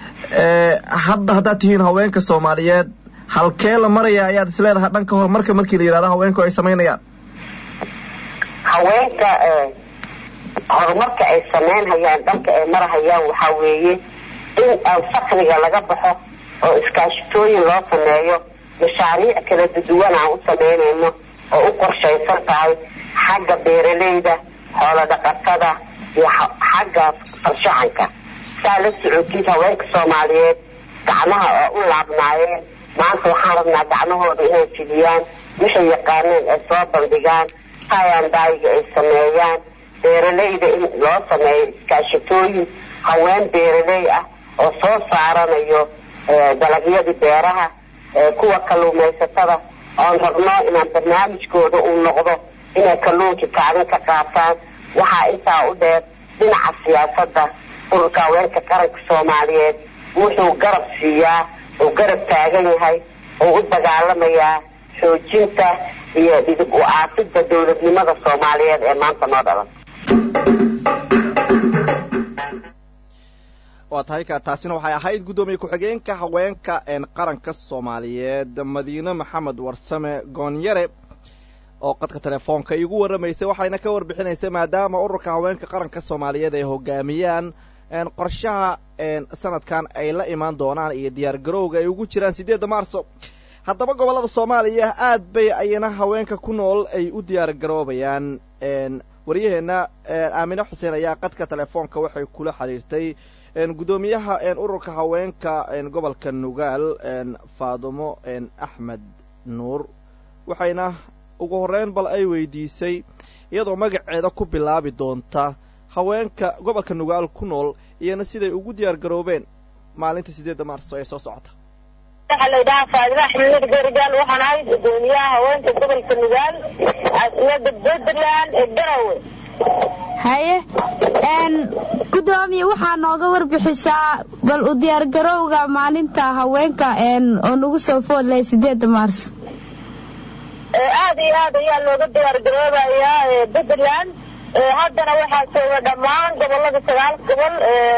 hadda haddaad tihiin haweenka soomaaliyeed halkee la maraya ayaad isleedahay dhanka horumarka markii la yidhahdo haweenku ay samaynayaan haweenka horumarka ay samaynhayaan dhanka ay marahayaan waxaa weeye in aan fakriga laga baxo oo iskaashitooyin loo sameeyo mashaariic kala duwan aan u samaynayno oo u qorshaysan tahay xagga beeralayda xoolo dhaqatada iyo xagga farshaxanka saa la socotid haweenka soomaaliyeed gacmaha oo u laabnaayeen maanta waxaan rabnaa gacmahooda inay fidiyaan waxay yaqaaneen ay soo bandhigaan hayandaayiga ay sameeyaan beeraleyda in loo sameeyo iskaashatooyin haween beeraley ah oo soo saaranayo dalagyadii beeraha kuwa kalluumaysatada oon rabno inaan barnaamijkooda uu noqdo inay kalluunkii kacdin ka qaataan waxaa intaa u dheer dhinaca siyaasadda ururka haweenka qaranka soomaaliyeed wuxuu garab siiyaa uu garab taagan yahay oo u dagaalamayaa xoojinta iyo dhidib u aafidda dowladnimada soomaaliyeed ee maanta noo dhalan waa tahay ka taasina waxay ahayd guddoomiye ku-xigeenka haweenka qaranka soomaaliyeed madiine maxamed warsame goonyare oo qadka telefoonka iigu warramaysay waxayna ka warbixinaysay maadaama ururka haweenka qaranka soomaaliyeed ay hogaamiyaan qorshaha sanadkan ay la imaan doonaan iyo diyaar garowga ay ugu jiraan siddeedda maarso haddaba gobollada soomaaliya aad bay ayana haweenka ku nool ay u diyaar garoobayaan waryaheena aamine xuseen ayaa qadka telefoonka waxay kula xiriirtay guddoomiyaha ururka haweenka gobolka nugaal faadumo axmed nuur waxayna ugu horreyn bal ay weydiisay iyadoo magaceeda ku bilaabi doonta haweenka gobolka nugaal ku nool iyana siday ugu diyaar garoobeen maalinta siddeedda maarso ee soo socota waxaa la yidhahaa faadima axmed garigaal waxaan ahay guddoomiyaha haweenka gobolka nugaal caasimada puntland ee garowe haye gudoomiye waxaa nooga warbixisaa bal u diyaargarowga maalinta haweenka oo nagu soo foodlay sideeda maarso aad iyo aad ayaa looga diyaargaroobayaa puntland haddana waxaa jooga dhammaan gobolada sagaal gobol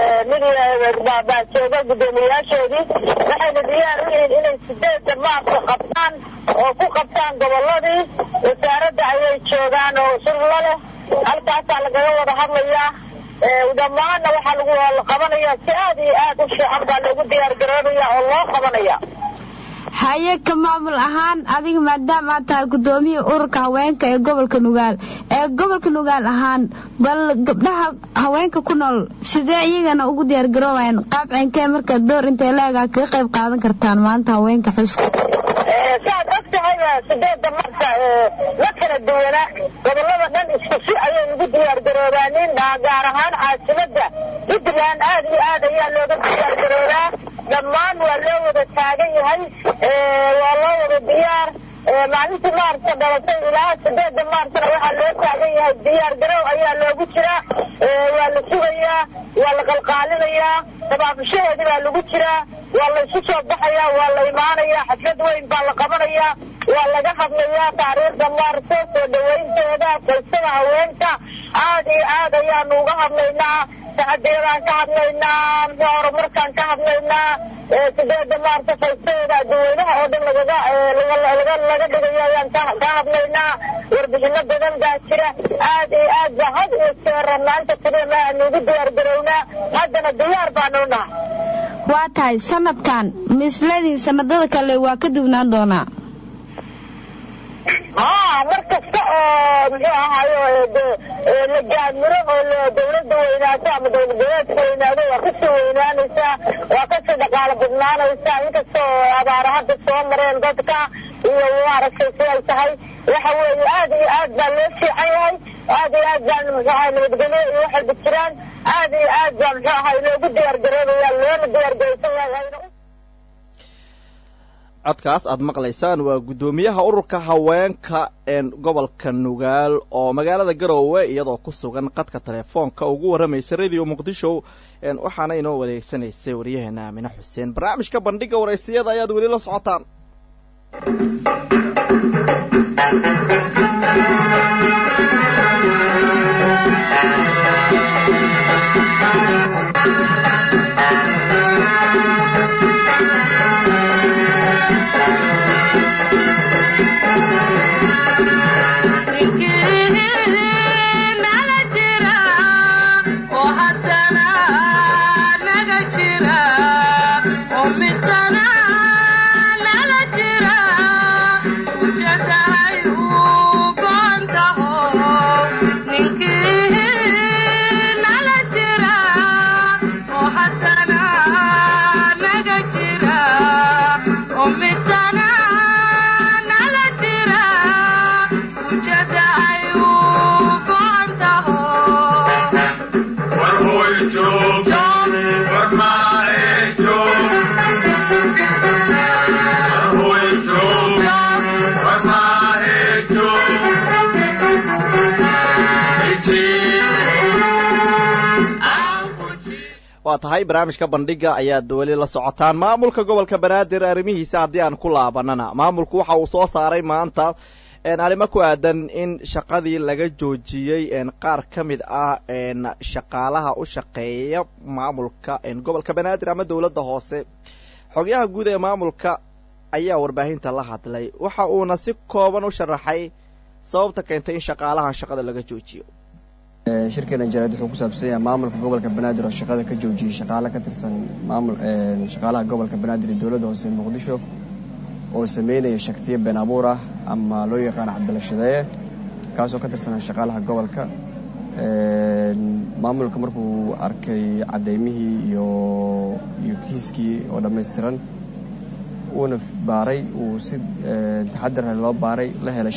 baa jooga guddoomiyayaashoodii waxayna diyaar u yihiin inay sideeda maarso qabtaan oo ku qabtaan goboladii wasaaradda ayay joogaan oo sullo leh halkaasaa lagaga wada hadlayaa dhammaanna waxaa lagu qabanaya si aad iyo aad u fiican baa loogu diyaar garoobaya oo loo qabanaya haye ka maamul ahaan adiga maadaama aad tahay guddoomiya ururka haweenka ee gobolka nugaal ee gobolka nugaal ahaan bal gabdhaha haweenka ku nool sidee iyagana ugu diyaargaroobayaan qaabceenkee marka door intay leegaa kaga qayb qaadan kartaan maanta haweenka xuska saad og tahayba sideeda marka la kala duwana gobolada dhan isku si ayay ugu diyaargaroobaanin gaar ahaan caasimada puntland aad iyo aad ayaa looga diyaargaroobaa dhammaan waa loo wada taagan yahay waa loo wada diyaar maalintii maarsa dhalatay ilaa sideeda maarsana waxaa loo taagan yahay diyaar garow ayaa loogu jiraa waa la sugayaa waa la qalqaalinayaa tabaabushaheedi baa lagu jiraa waa la isu soo baxayaa waa la imaanayaa xaflad weyn baa la qabanayaa waa laga hadlayaa taariikhda maarso soo dhawaynteeda qaysada haweenka aad iyo aad ayaanu uga hadlaynaa saxadeedaan ka hadlaynaa muxuu horumarkaan ka hadlaynaa sideeda maarso qaysadeeda dadweynaha oo dhan lagaga laga laga dhigayo ayaan ka hadlaynaa warbixino badan baa jira aad iyo aad ba had iyo jeera maanta kudema aanu ugu diyaar garownaa haddana diyaar baanu nahay waa tahay sanadkan misledin sanadada kale waa ka duwnaan doonaa haa mar kasta oo muxuu ahaayo la gaamiro oo dawladda weynaato ama dowlad goboleedka weynaado waa kasii weynaanaysaa waa kasii dhaqaalo badnaanaysaa inkasta oo abaara hadda soo mareen dadka iyo maaragtay siday tahay waxa weeye aad iyo aad baa loo fiican yahay aad iyo aad baa muxuu ahay nabadgelyo iyo waxayba jiraan aad iyo aad baa muxuu ahay loogu diyaargaroobaya loona diyaargaraysan yahay codkaas aad maqlaysaan waa guddoomiyaha ururka haweenka gobolka nugaal oo magaalada garoowe iyadoo ku sugan qadka telefoonka ugu warramaysa radio muqdisho waxaana inoo wareegsanaysay waryaheena aamine xuseen barnaamijka bandhiga waraysiyada ayaad weli la socotaan Misana nala jira, ujadahayu waa tahay barnaamijka bandhiga ayaad weli la socotaan maamulka gobolka banaadir arrimihiisa haddii aan ku laabanana maamulku waxa uu soo saaray maanta arrimo ku aadan in shaqadii laga joojiyey qaar ka mid ah shaqaalaha u shaqeeya maamulka gobolka banaadir ama dowladda hoose xogyaha guud ee maamulka ayaa warbaahinta la hadlay waxa uuna si kooban u sharaxay sababta keentay in shaqaalahan shaqada laga joojiyo shirkeena jaraad wuxuu ku saabsan yahay maamulka gobolka banaadir oo shaqada ka joojiyey shaqaale ka tirsan maamul shaqaalaha gobolka banaadir ee dowladda hoose ee muqdisho oo sameynaya shaktiyo been abuur ah ama loo yaqaano cabdilashadeeye kaasoo ka tirsanaa shaqaalaha gobolka maamulka markuu arkay cadeymihii iyo iyo kiiskii oo dhammaystiran uuna baaray uu si taxadar loo baaray la helay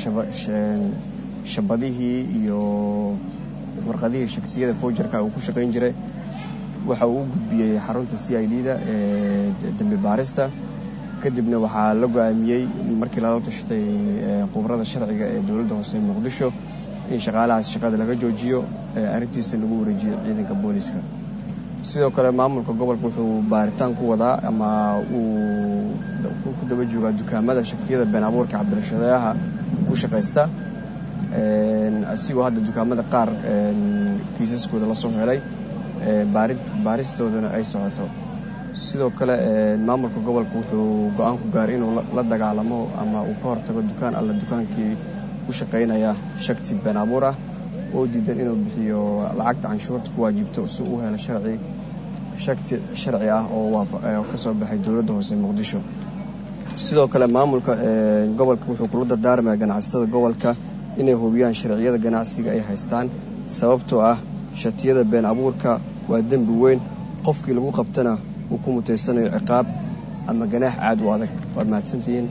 shabadihii iyo warqadihii shaktiyada fowjarka uu ku shaqayn jiray waxa uu u gudbiyey xarunta c i d da ee dembi baarista kadibna waxaa la go-aamiyey markii lala tashatay khubrada sharciga ee dowladda hoose muqdisho in shaqaalahaas shaqada laga joojiyo arrintiisa lagu wareejiyo ciidanka booliska sidoo kale maamulka gobolka wuxuu baaritaan ku wadaa ama uu ku daba joogaa dukaamada shaktiyada been abuurka cabdirashadeeyaha ku shaqaysta asigoo hadda dukaamada qaar kiisaskooda lasoo helay baaristoodana ay socoto sidoo kale maamulka gobolka wuxuu go-aan ku gaaray inuu la dagaalamo ama uu ka hortago dukaan alla dukaankii u shaqaynaya shakti been abuur ah oo diidan inuu bixiyo lacagta canshuurta ku waajibto si uu helo sharci shakti sharci ah oo ka soo baxay dowladda hoose muqdisho sidoo kale maamulka gobolka wuxuu kula dardaarmaya ganacsatada gobolka inay hubiyaan sharciyada ganacsiga ay haystaan sababtoo ah shatiyada been abuurka waa dembi weyn qofkii lagu qabtana uu ku mutaysanayo ciqaab ama ganaax caad u adag waad mahadsantihiin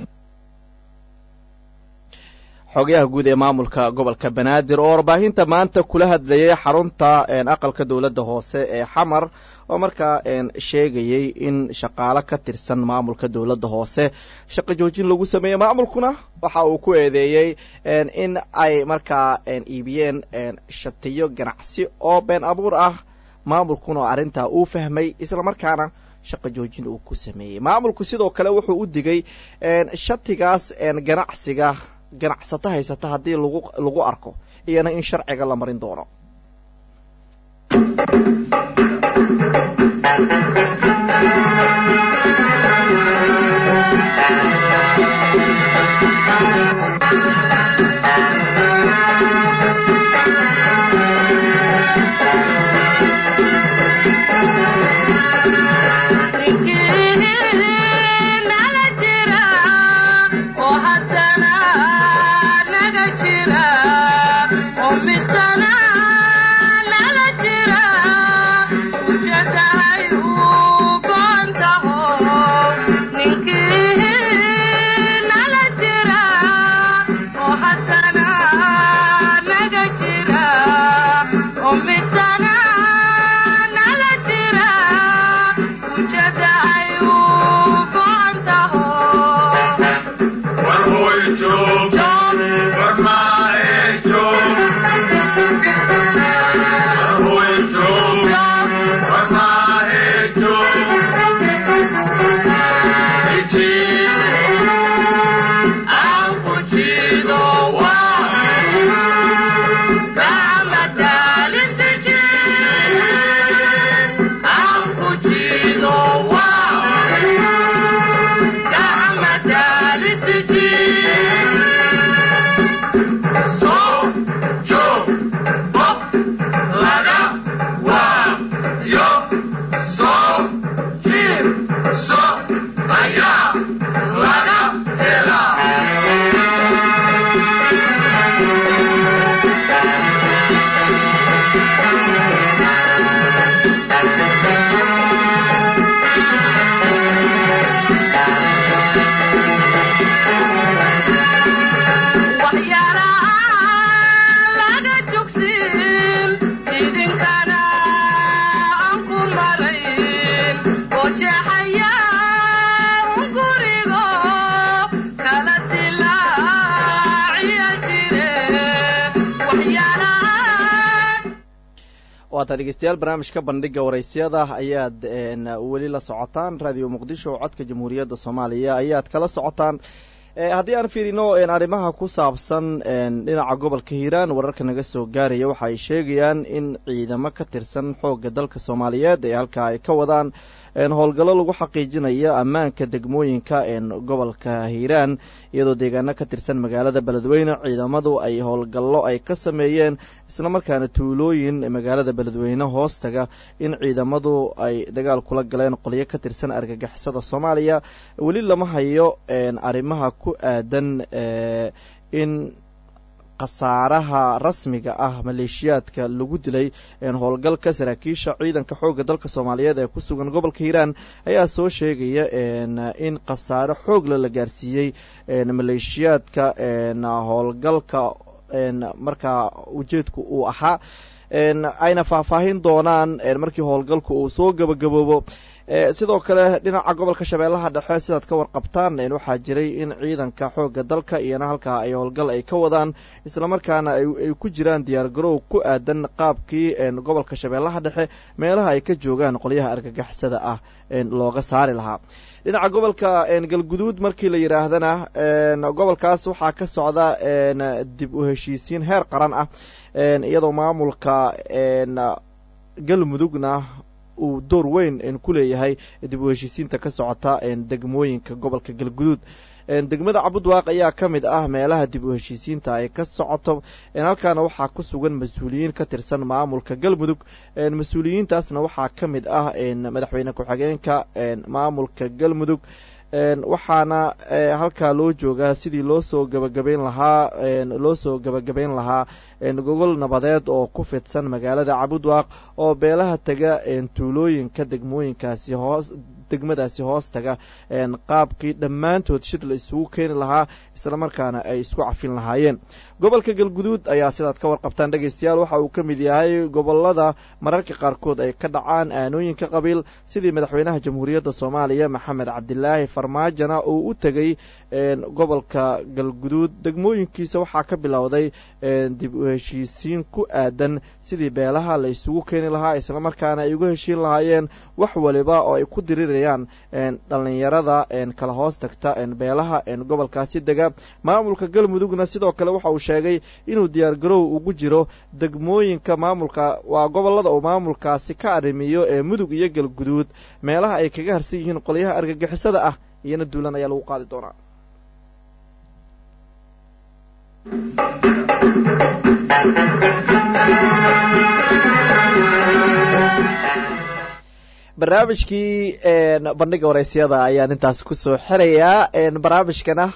xogayaha guud ee maamulka gobolka banaadir oo warbaahinta maanta kula hadlayay xarunta aqalka dowladda hoose ee xamar oo markaa sheegayey in shaqaalo ka tirsan maamulka dowladda hoose shaqo joojin lagu sameeyey maamulkuna waxa uu ku eedeeyey in ay markaa iibiyeen shatiyo ganacsi oo been abuur ah maamulkuna oo arrintaa uu fahmay islamarkaana shaqo joojin uu ku sameeyey maamulku sidoo kale wuxuu u digay shatigaas ganacsiga ganacsato haysata haddii lagu lagu arko iyana in sharciga la marin doono waata dhegeystayaal barnaamijka bandhiga waraysyada ayaad weli la socotaan radio muqdisho codka jamhuuriyadda soomaaliya ayaad kala socotaan haddii aan fiirino arrimaha ku saabsan dhinaca gobolka hiiraan wararka naga soo gaaraya waxa ay sheegayaan in ciidamo ka tirsan xoogga dalka soomaaliyeed ee halkaa ay ka wadaan howlgallo lagu xaqiijinayo ammaanka degmooyinka gobolka hiiraan iyadoo deegaano ka tirsan magaalada beledweyne ciidamadu ay howlgallo ay ka sameeyeen islamarkaana tuulooyin magaalada beledweyne hoostaga in ciidamadu ay dagaal kula galeen qolyo ka tirsan argagixisada soomaaliya weli lama hayo arrimaha ku aadan in khasaaraha rasmiga ah maleeshiyaadka lagu dilay howlgalka saraakiisha ciidanka xoogga dalka soomaaliyeed ee ku sugan gobolka hiiraan ayaa soo sheegaya in khasaare xoogla la gaarsiiyey maleeshiyaadka howlgalka markaa ujeedku uu ahaa ayna faahfaahin doonaan markii howlgalku uu soo gabagaboobo sidoo kale dhinaca gobolka shabeellaha dhexe sidaad ka warqabtaan waxaa jiray in ciidanka xoogga dalka iyana halkaa ay howlgal ay ka wadaan islamarkaana ay ku jiraan diyaar garow ku aadan qaabkii gobolka shabeellaha dhexe meelaha ay ka joogaan qolyaha argagixisada ah looga saari lahaa dhinaca gobolka galguduud markii la yidhaahdana gobolkaas waxaa ka socda dib u heshiisiin heer qaran ah iyadoo maamulka galmudugna uu door weyn ku leeyahay dib u heshiisiinta ka socota degmooyinka gobolka galguduud degmada cabudwaaq ayaa ka mid ah meelaha dib u heshiisiinta ay ka socoto halkaana waxaa ku sugan mas-uuliyiin ka tirsan maamulka galmudug mas-uuliyiintaasna waxaa ka mid ah madaxweyne ku-xigeenka maamulka galmudug waxaana halkaa loo joogaa sidii loo soo gabagabayn lahaa loo soo gabagabayn lahaa gogol nabadeed oo ku fidsan magaalada cabudwaaq oo beelaha tega tuulooyinka degmooyinkaasi hoos degmadaasi hoos taga qaabkii dhammaantood shir la isugu keeni lahaa islamarkaana ay isku cafin lahaayeen gobolka galguduud ayaa sidaad ka warqabtaan dhegaystayaal waxa uu ka mid yahay gobolada mararka qaarkood ay ka dhacaan aanooyinka qabiil sidii madaxweynaha jamhuuriyadda soomaaliya maxamed cabdilaahi farmaajona uu u tegey gobolka galguduud degmooyinkiisa waxaa ka bilowday dib u heshiisiin ku aadan sidii beelaha la isugu keeni lahaa islamarkaana ay uga heshiin lahaayeen wax waliba oo ay ku dirirayaan dhallinyarada kala hoos tagta beelaha gobolkaasi dega maamulka galmudugna sidoo kale waxa uu sheegay inuu diyaar garow ugu jiro degmooyinka maamulka waa gobolada uu maamulkaasi ka arrimiyo ee mudug iyo galguduud meelaha ay kaga harsan yihiin qolyaha argagixisada ah iyona duulan ayaa lagu qaadi doonaa barnaamijkii bandhiga waraysyada ayaan intaas kusoo xirayaa barnaamijkana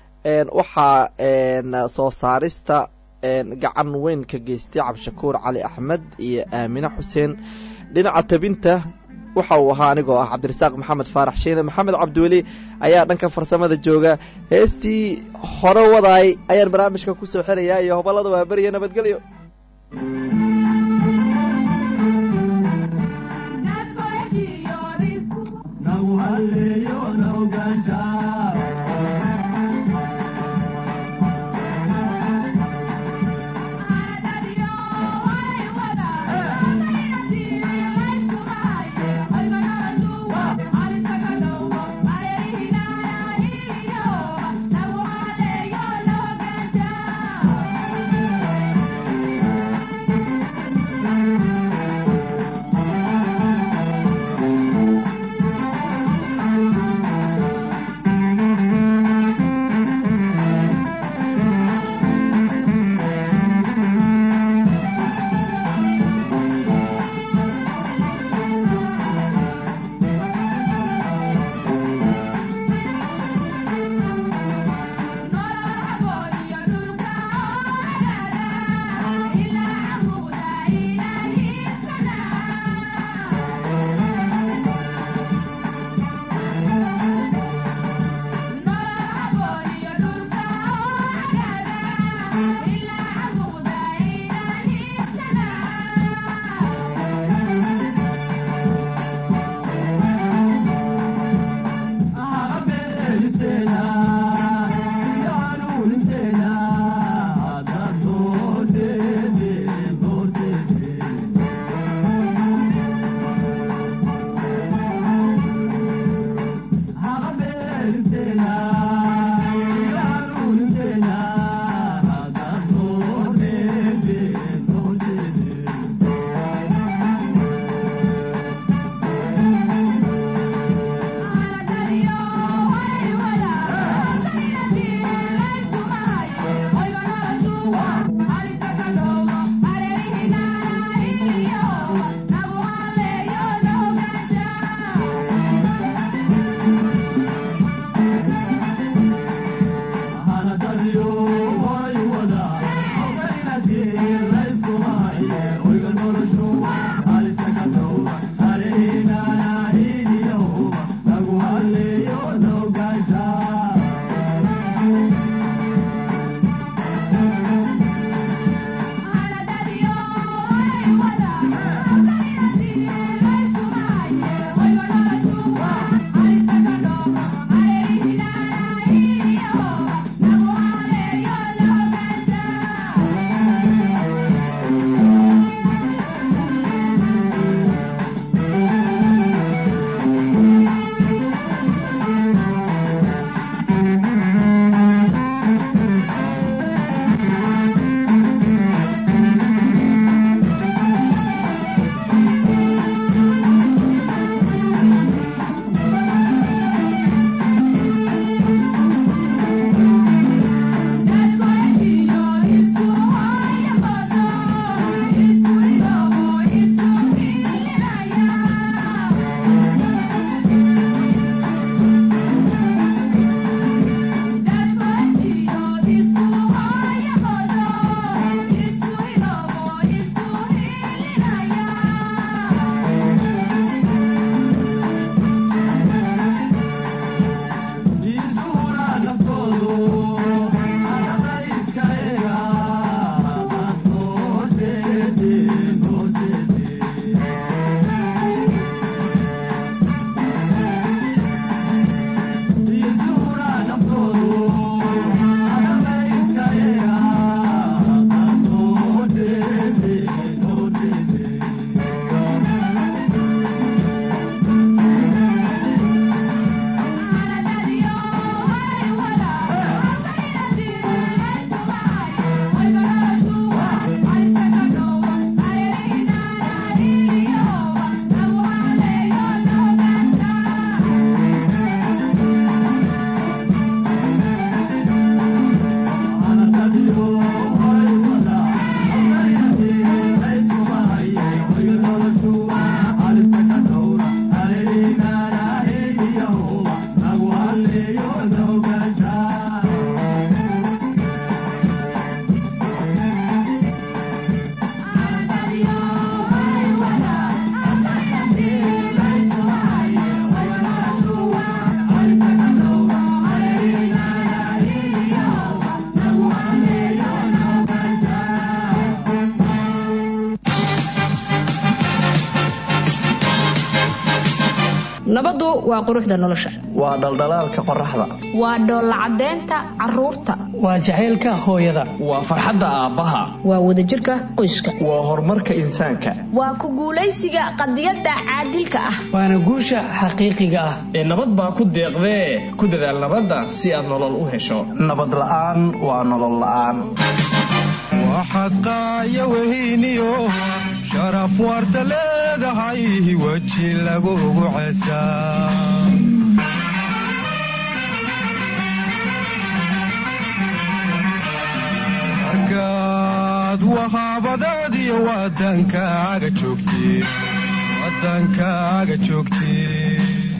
waxaa soo saarista gacan weyn ka geystay cabdishakuur cali axmed iyo aamine xuseen dhinaca tabinta waxa uu ahaa anigoo ah cabdirasaaq maxamed faarax shiine maxamed cabdiweli ayaa dhanka farsamada jooga heestii hore wadaay ayaan barnaamijka kusoo xirayaa iyo hobalada waa beriya nabadgelyo Yeah. waa quruxda nolosha waa dhaldhalaalka qoraxda waa dhoolla caddeynta carruurta waa jacaylka hooyada waa farxadda aabbaha waa wadajirka qoyska waa horumarka insaanka waa ku guulaysiga qadiyadda caadilka ah waana guusha xaqiiqiga ah ee nabad baa ku deeqdee ku dadaal nabadda si aad nolol u hesho nabad la'aan waa nolol la'aan waxaad qaaya wehiniyo sharaf warta leedahay weji lagugu cesaa markaad wahaabadeediyo wadankaaga joogtid wadankaaga joogtid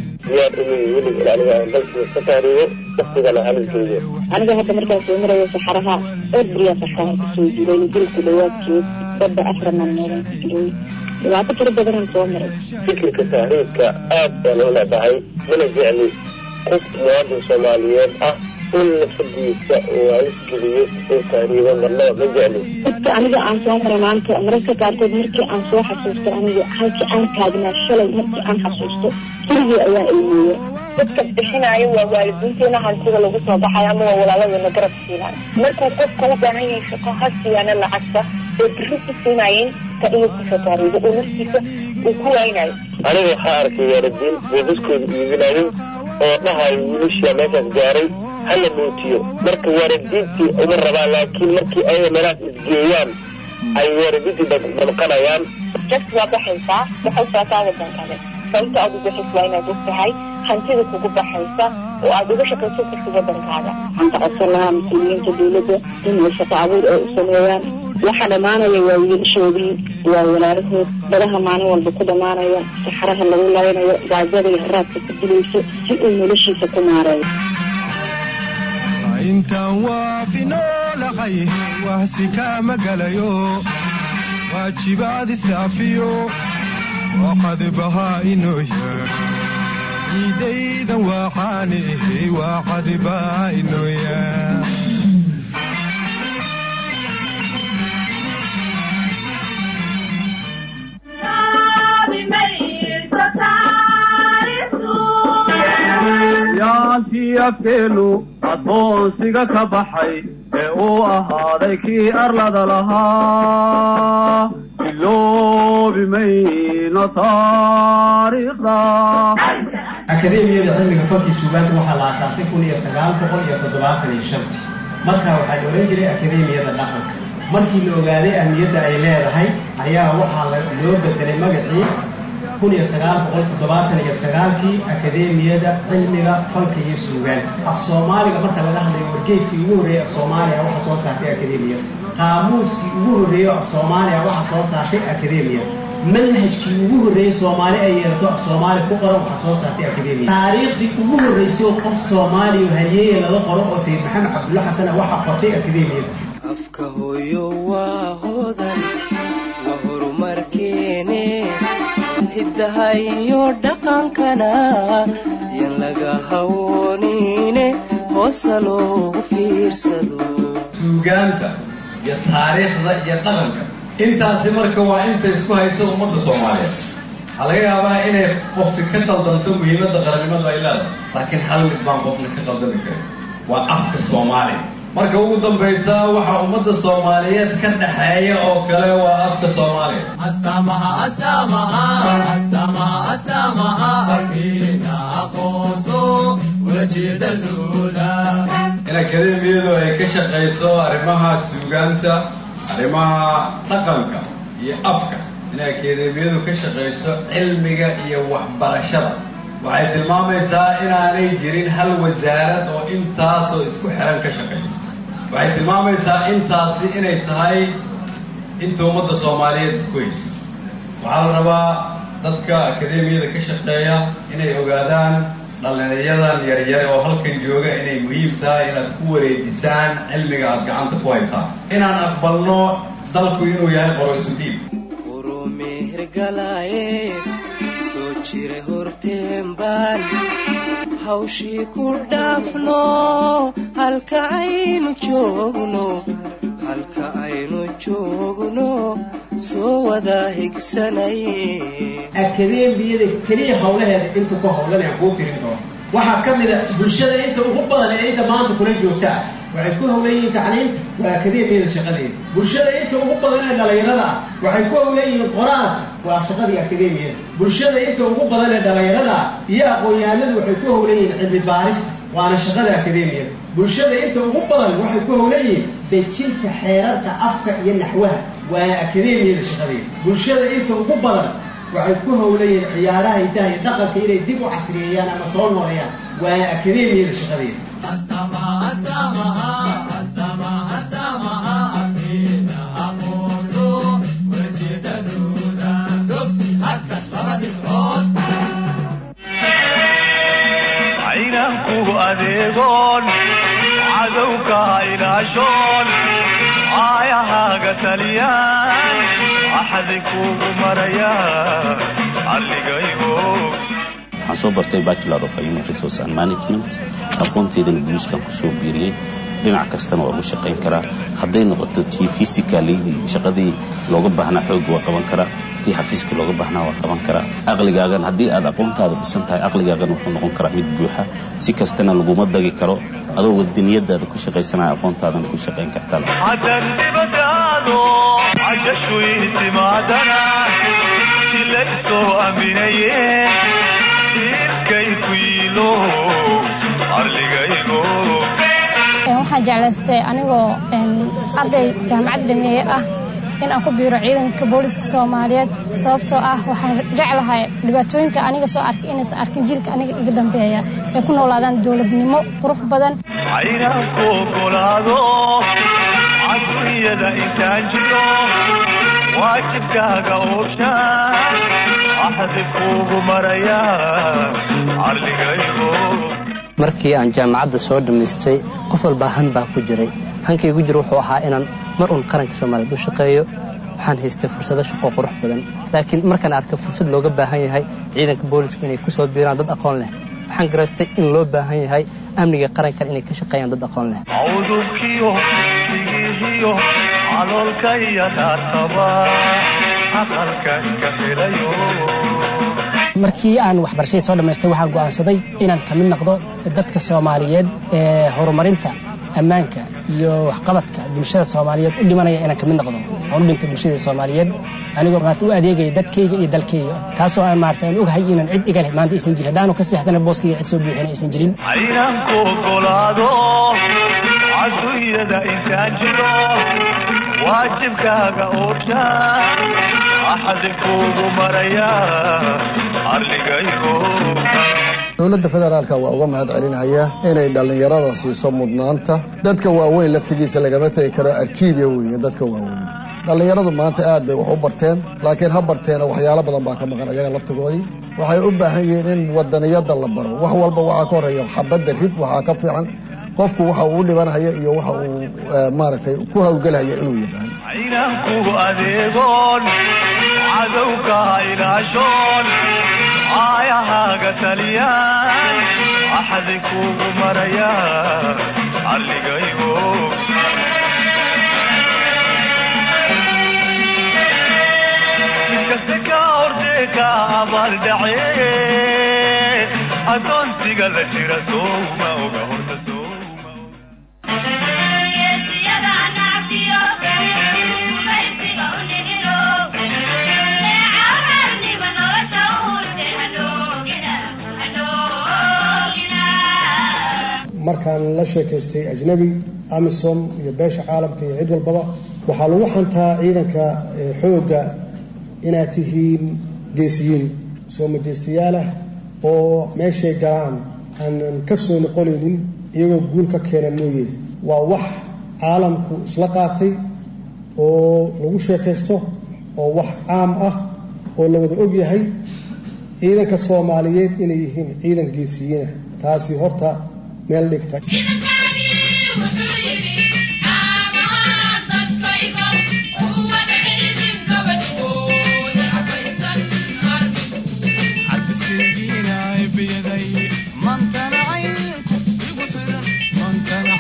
aniga hadda markaan soo marayo saxaraha orbriya saxaraha kusoo jiray dilku dhawaadkeed badda afrana meelan ku jiray dhibaato fara badanaan soo maray fikirka tahriibka aad baan u leedahay mana jecli qof muwaadin soomaaliyeed ah in nafsadiisa uu alisgeliyo uu tahriibo marnaba ma jecli dadka aniga aan soo maray maanta mararka qaarkood markii aan soo xasuusto aniga halkii aan taagnaa shalay markii aan xasuusto keligii ayaa ilmeeya dadka bixinaayo waa waalidiinteena hantida lagu soo baxayo ama waa walaaladana garab siinaayo markuu qofka u baahan yahay shaqo ha siyaana lacagta ee biri ku siinaayeen ka inuu kusoo taariibo oo naftiisa uu ku waynayo aniga waxaa arkay waalidiin boobaskooda iibinayo oo dhahayo wiilashaa meeshaas gaaray hala mootiyo marka waalidiintii uma rabaan laakiin markii ayaga meelahaas isgeeyaan ay waalidiintii damqanayaan just waa baxaysaa baxaysaa kaa wadankale sababta aad u baxays waa inaad og tahay hantida kugu baxaysa oo aad uga shaqayso karti wadankaaga waxaan ka codsan lahaa mas-uuliyiinta dawladda inay shaqo abuur ay u sameeyaan waxa dhammaanaya waa wiilashoodii waa walaalahood badaha maalin walba ku dhammaanaya saxaraha lagu laynayo gaajada iyo haraadka ku dilayso si uu noloshiisa ku maareeyo intaan waafinolahay wahsi kaama galayo waajibaad isdhaafiyo waqad bahaa inoo yaar ciidaydan waaqaani ahay waaqad baa inoo yaar yaantii afkeenu addoonsiga ka baxay ee uu ahaaday kii arlada lahaa iloobi mayno taariikhda akademiyada cilmiga falkii suugaanta waxaa la aasaasay kun iyo sagaal boqol iyo toddobaatan iyo shantii markaa waxaa la ohan jiray akademiyada dhaqanka markii la ogaaday ahmiyadda ay leedahay ayaa waxaa loo bedelay magacii kun iyo sagaal boqol toddobaatan iyo sagaalkii akademiyada cilmiga falka iyo suugaanta af soomaaliga marka laga hadlayo wargeyskii ugu horreeyey af soomaaliya waxa soo saartay akademiyada qaamuuskii ugu horreeyo af soomaaliya waxa soo saartay akademiya manhajkii ugu horreeyey soomaali ay yeelato af soomaali ku qoran waxa soo saartay akademiya taariikhdii ugu horreysay oo qof soomaaliya halyeeye laga qoro oo sayid maxamed cabdulla xasana waxa qortay akademiyada afka hooyo waa hodan waa horumarkeene hiddaha iyo dhaqankana yan laga hawoonine hoosa loogu fiirsado suugaanta iyo taariikhda iyo dhaqanka intaasi marka waa inta isku haysa ummadda soomaaliyeed waxaa laga yaabaa inay qofki ka qaldanto muhiimadda qarannimadu ay leedahay laakiin hal mid baan qofna ka qaldami karin waa afka soomaaliya marka ugu dambaysa waxaa ummadda soomaaliyeed ka dhaxeeya oo kale waa afka soomaaliya astamaha astamaha astamaha astamaha afkiina aqoonso ulajeedadooda in akademiyadu ay ka shaqayso arrimaha suugaanta arrimaha dhaqanka iyo afka in akademiyadu ka shaqayso cilmiga iyo waxbarashada waxay tilmaamaysaa inaanay jirin hal wasaarad oo intaasoo isku xiran ka shaqaysa waxay tilmaamaysaa intaasi inay tahay inta ummadda soomaaliyeed isku haysa waxaa la rabaa dadka akademiyada ka shaqeeya inay ogaadaan dhallinyadan yaryare oo halkan jooga inay muhiim tahay inaad ku wareejisaan cilmiga aad gacanta ku haysaan inaan aqbalno dalku inuu yahay qoroysudhiib mehergalaaye soo jira horteen baan hawshii ku dhaafno halka aynu joogno halka aynu joogno soo wada higsanaye akademiyada keliya howlaheeda inta ku howlanaya kuu tirin doono waxaa ka mid a bulshada inta ugu badan ee inta maanta kula joogta ah waxay ku howlan yihiin tacliimta waa akademiyada shaqadeeda bulshada inta ugu badan ee dhalinyarada ah waxay ku howlan yihiin qoraalka waa shaqadii akademiyada bulshada inta ugu badan ee dhalinyarada ah iyo aqoon-yahanadu waxay ku howlan yihiin cilmi baarista waana shaqada akademiyada bulshada inta ugu badan waxay ku howlan yihiin dejinta xeerarka afka iyo naxwaha waa akademiyada shaqadeeda bulshada inta ugu badan waxay ku howlan yihiin ciyaaraha hidaha iyo dhaqanka inay dib u casriyeeyaan ama soo nooleeyaan waa akademiyada shaqadeeda caynanku adeegoon cadowka ilaashoon aayahaaga taliyaan axadi kuugu maraya alligaygo waxaan soo bartay bachelor of human resource and management aqoonteedana guuskan kusoo biiriyey dhinac kastana waa ugu shaqayn karaa hadday noqoto tii physically shaqadii looga baahnaa xoog waa qaban karaa tii xafiiska looga baahnaa waa qaban karaa aqligaagan haddii aad aqoontaada dhisan tahay aqligaagan wuxuu noqon karaa mid buuxa si kastana laguma dagi karo adoo wadaniyadaada ku shaqaysanaya aqoontaadana ku shaqayn kartaa haddan dibadaado cajashu itimaadana silaysoo aminaye iskay ku yiilo arligaygo waxaan jeclaystay anigoo arday jaamacad dhameeye ah in aan ku biiro ciidanka booliska soomaaliyeed sababtoo ah waxaan jeclahay dhibaatooyinka aniga soo arkay inaysan arkin jiilka aniga iga dambeeya ay ku noolaadaan dowladnimo qurux badan caynanku ogolaado adduunyada intaan jiro waajibkaaga ooshaan axdi kuugu maraya arligaygo markii aan jaamacadda soo dhammaystay qof walbaa han baa ku jiray hankaygu jir wuxuu ahaa inaan mar uun qaranka soomaaliyeed u shaqeeyo waxaan haystay fursado shaqo qurux badan laakiin markaan arkay fursad looga baahan yahay ciidanka booliska inay ku soo biiraan dad aqoon leh waxaan garaystay in loo baahan yahay amniga qarankan inay ka shaqeeyaan dad aqoon leh cawdubkiyo sigiihiyo caloolka iyo dhaartaba aqalka iska filayo markii aan waxbarashadii soo dhammaystay waxaan go'aansaday inaan ka mid noqdo dadka soomaaliyeed ee horumarinta ammaanka iyo waxqabadka bulshada soomaaliyeed u dhimanaya inaan ka mid noqdo aan u dhintay bulshada soomaaliyeed anigoo maarata u adeegaya dadkayga iyo dalkayga taasoo aan maarata aan ogahay inaan cid iga leh maanta aysan jirin haddaanu ka seexdana booskayga cid soo buuxina aysan jirin caynanku ogolaado adduunyada intaan jiro waajibkaaga ooshaan axadi kuugu maraya arligaygo dowladda federaalka waa uga mahad celinaya inay dhallinyarada siiso mudnaanta dadka waaweyn laftigiisa lagama tegi karo arkiibya weeye dadka waaweyn dhallinyaradu maanta aad bay wax u barteen laakiin ha barteena waxyaalo badan baa ka maqan ayaga laftigoodii waxay u baahan yihiin in wadaniyada la baro wax walba waxaa ka horeeya xabadda rid waxaa ka fiican qofku waxa uu dhibanhaya iyo waxa uu maaragtay ku hawlgelhaya inuu yaqaan caynanku adeegoon cadowka ilaashoon aayahaaga taliyaan axadi kuugu maraya alligaygo inkasta ka ordee ka abaaldhace adoonsiga la jira souma oga horta markaan la sheekaystay ajnabi amisom iyo beesha caalamka iyo cid walbaba waxaa lagu xantaa ciidanka xoogga inaad tihiin geesiyiin soo majeystayaal ah oo meeshay galaan aanan ka soo noqonaynin iyagoo guul ka keena mooye waa wax caalamku isla qaatay oo lagu sheekaysto oo wax caam ah oo la wada og yahay ciidanka soomaaliyeed inay yihiin ciidan geesiyiinah taasi horta meel dhigta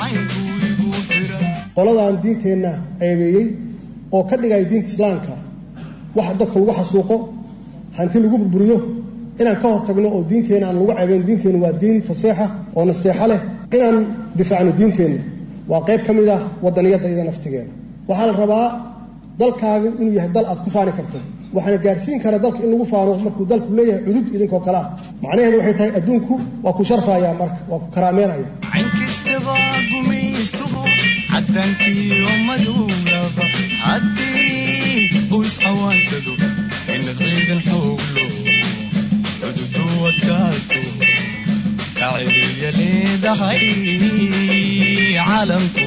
qoladaan diinteenna ceebeeyey oo ka dhigay diinta islaamka wax dadka lagu xasuuqo hanti lagu burburiyo inaan ka hortagno oo diinteenna aan lagu ceebayn diinteenna waa diin faseexa oo nasteexo leh inaan difaacno diinteenna waa qayb ka mid ah wadaniyadda iyada naftigeeda waxaa la rabaa dalkaagu inuu yahay dal aad ku faani karto waxaana gaarsiin kara dalka in lagu faano markuu dalku leeyahay cudud idinkoo kale ah macnaheedu waxay tahay adduunku waa ku sharfayaa marka waa ku karaameynaya inkastaba gumaystuhu caddaankiyo madowlaba haddii uu iscawaansado in ciidan xooglo cududu adkaato ka celiya leedahay caalamku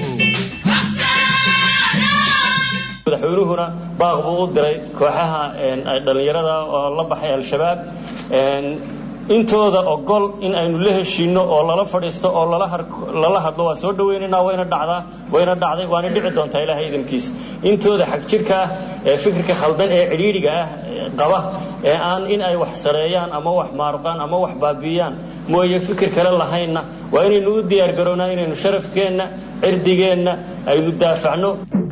madaxweynuhuna baaq buu u diray kooxaha dhallinyarada oo la baxay al-shabaab intooda ogol in aynu la heshiino oo lala fadhiisto oo lala hadlo waa soo dhawaynaynaa wayna dhacdaa wayna dhacday waana dhici doontaa ilaahay idankiisa intooda xag jirka ah ee fikirka khaldan ee cidhiidhiga ah qaba ee aan in ay wax sareeyaan ama wax maaruqaan ama wax baabi'iyaan mooye fikir kale lahaynna waa inaynu u diyaargarownaa inaynu sharafkeenna cirdigeenna aynu daafacno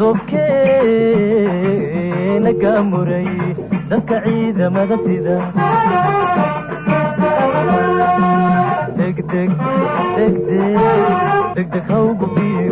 dobkeena gaamuray dadka ciidamada sida degdeg degdeg degdeg hawgu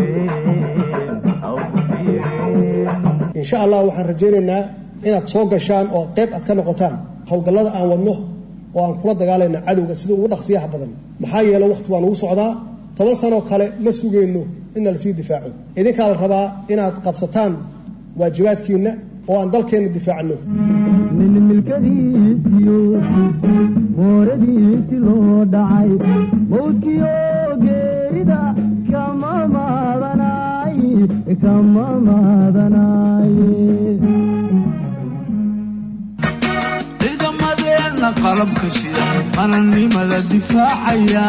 insha allah waxaan rajaynaynaa inaad soo gashaan oo qayb aad ka noqotaan howlgallada aan wadno oo aan kula dagaalayna cadowga sida ugu dhaqsiyaha badan maxaa yeele wakhti waa nagu socdaa toban sanoo kale ma sugayno inna lasii difaaco idinkaa la rabaa inaad qabsataan waajibaadkiinna oo aan dalkeenna difaacno nin milkadiisiyo mooradiisi loo dhacay mawdkiyo geerida kama maadanay kama maadanaaye ciidamadeenna qalabka shida qarannimada difaacaya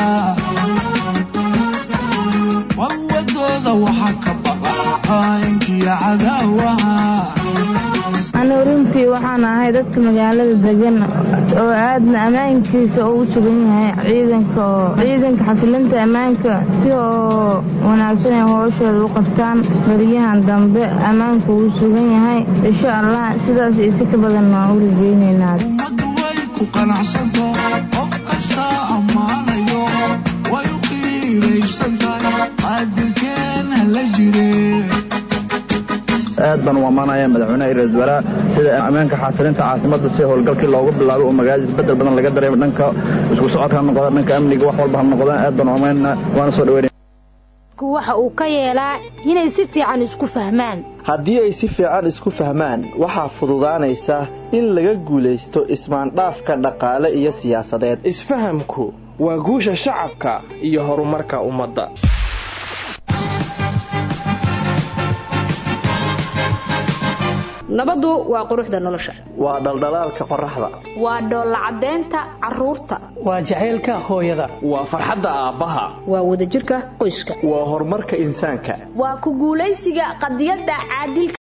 warwadooda waxaa ka baqa qaa'inkiyo cadaawaha anigu runtii waxaan ahay dadka magaalada degan oo aadna ammaankiisa uu sugan yahay ciidanka oo ciidanka xasilinta ammaanka si oo wanaagsan ay hooshooda u qabtaan beriyahan dambe ammaanku uu sugan yahay insha allah sidaas iyo si ka badan waan u rajaynaynaa ku qanacsanto qof kastaa ammaanayo way u qiiraysantahay qaadirkeena la jire aad baan u ammaanaya madaxweynaha iyo ra-isul wasaaraha sida ammaanka xaasilinta caasimada si howlgalkii loogu bilaabay oo magaalada isbedel badan laga dareemo dhanka isku socodka ha noqda dhanka amniga wax walba ha noqdaan aad baan u ammaanana waana soo dhaweynaya waxa uu ka yeelaa inay si fiican isku fahmaan haddii ay si fiican isku fahmaan waxaa fududaanaysa in laga guulaysto ismaandhaafka dhaqaale iyo siyaasadeed isfahamku waa guusha shacabka iyo horumarka ummadda nabaddu waa quruxda nolosha waa dhaldhalaalka qorraxda waa dhoollacadaynta carruurta waa jacaylka hooyada waa farxadda aabbaha waa wadajirka qoyska waa horumarka insaanka waa ku guulaysiga qadiyadda caadilka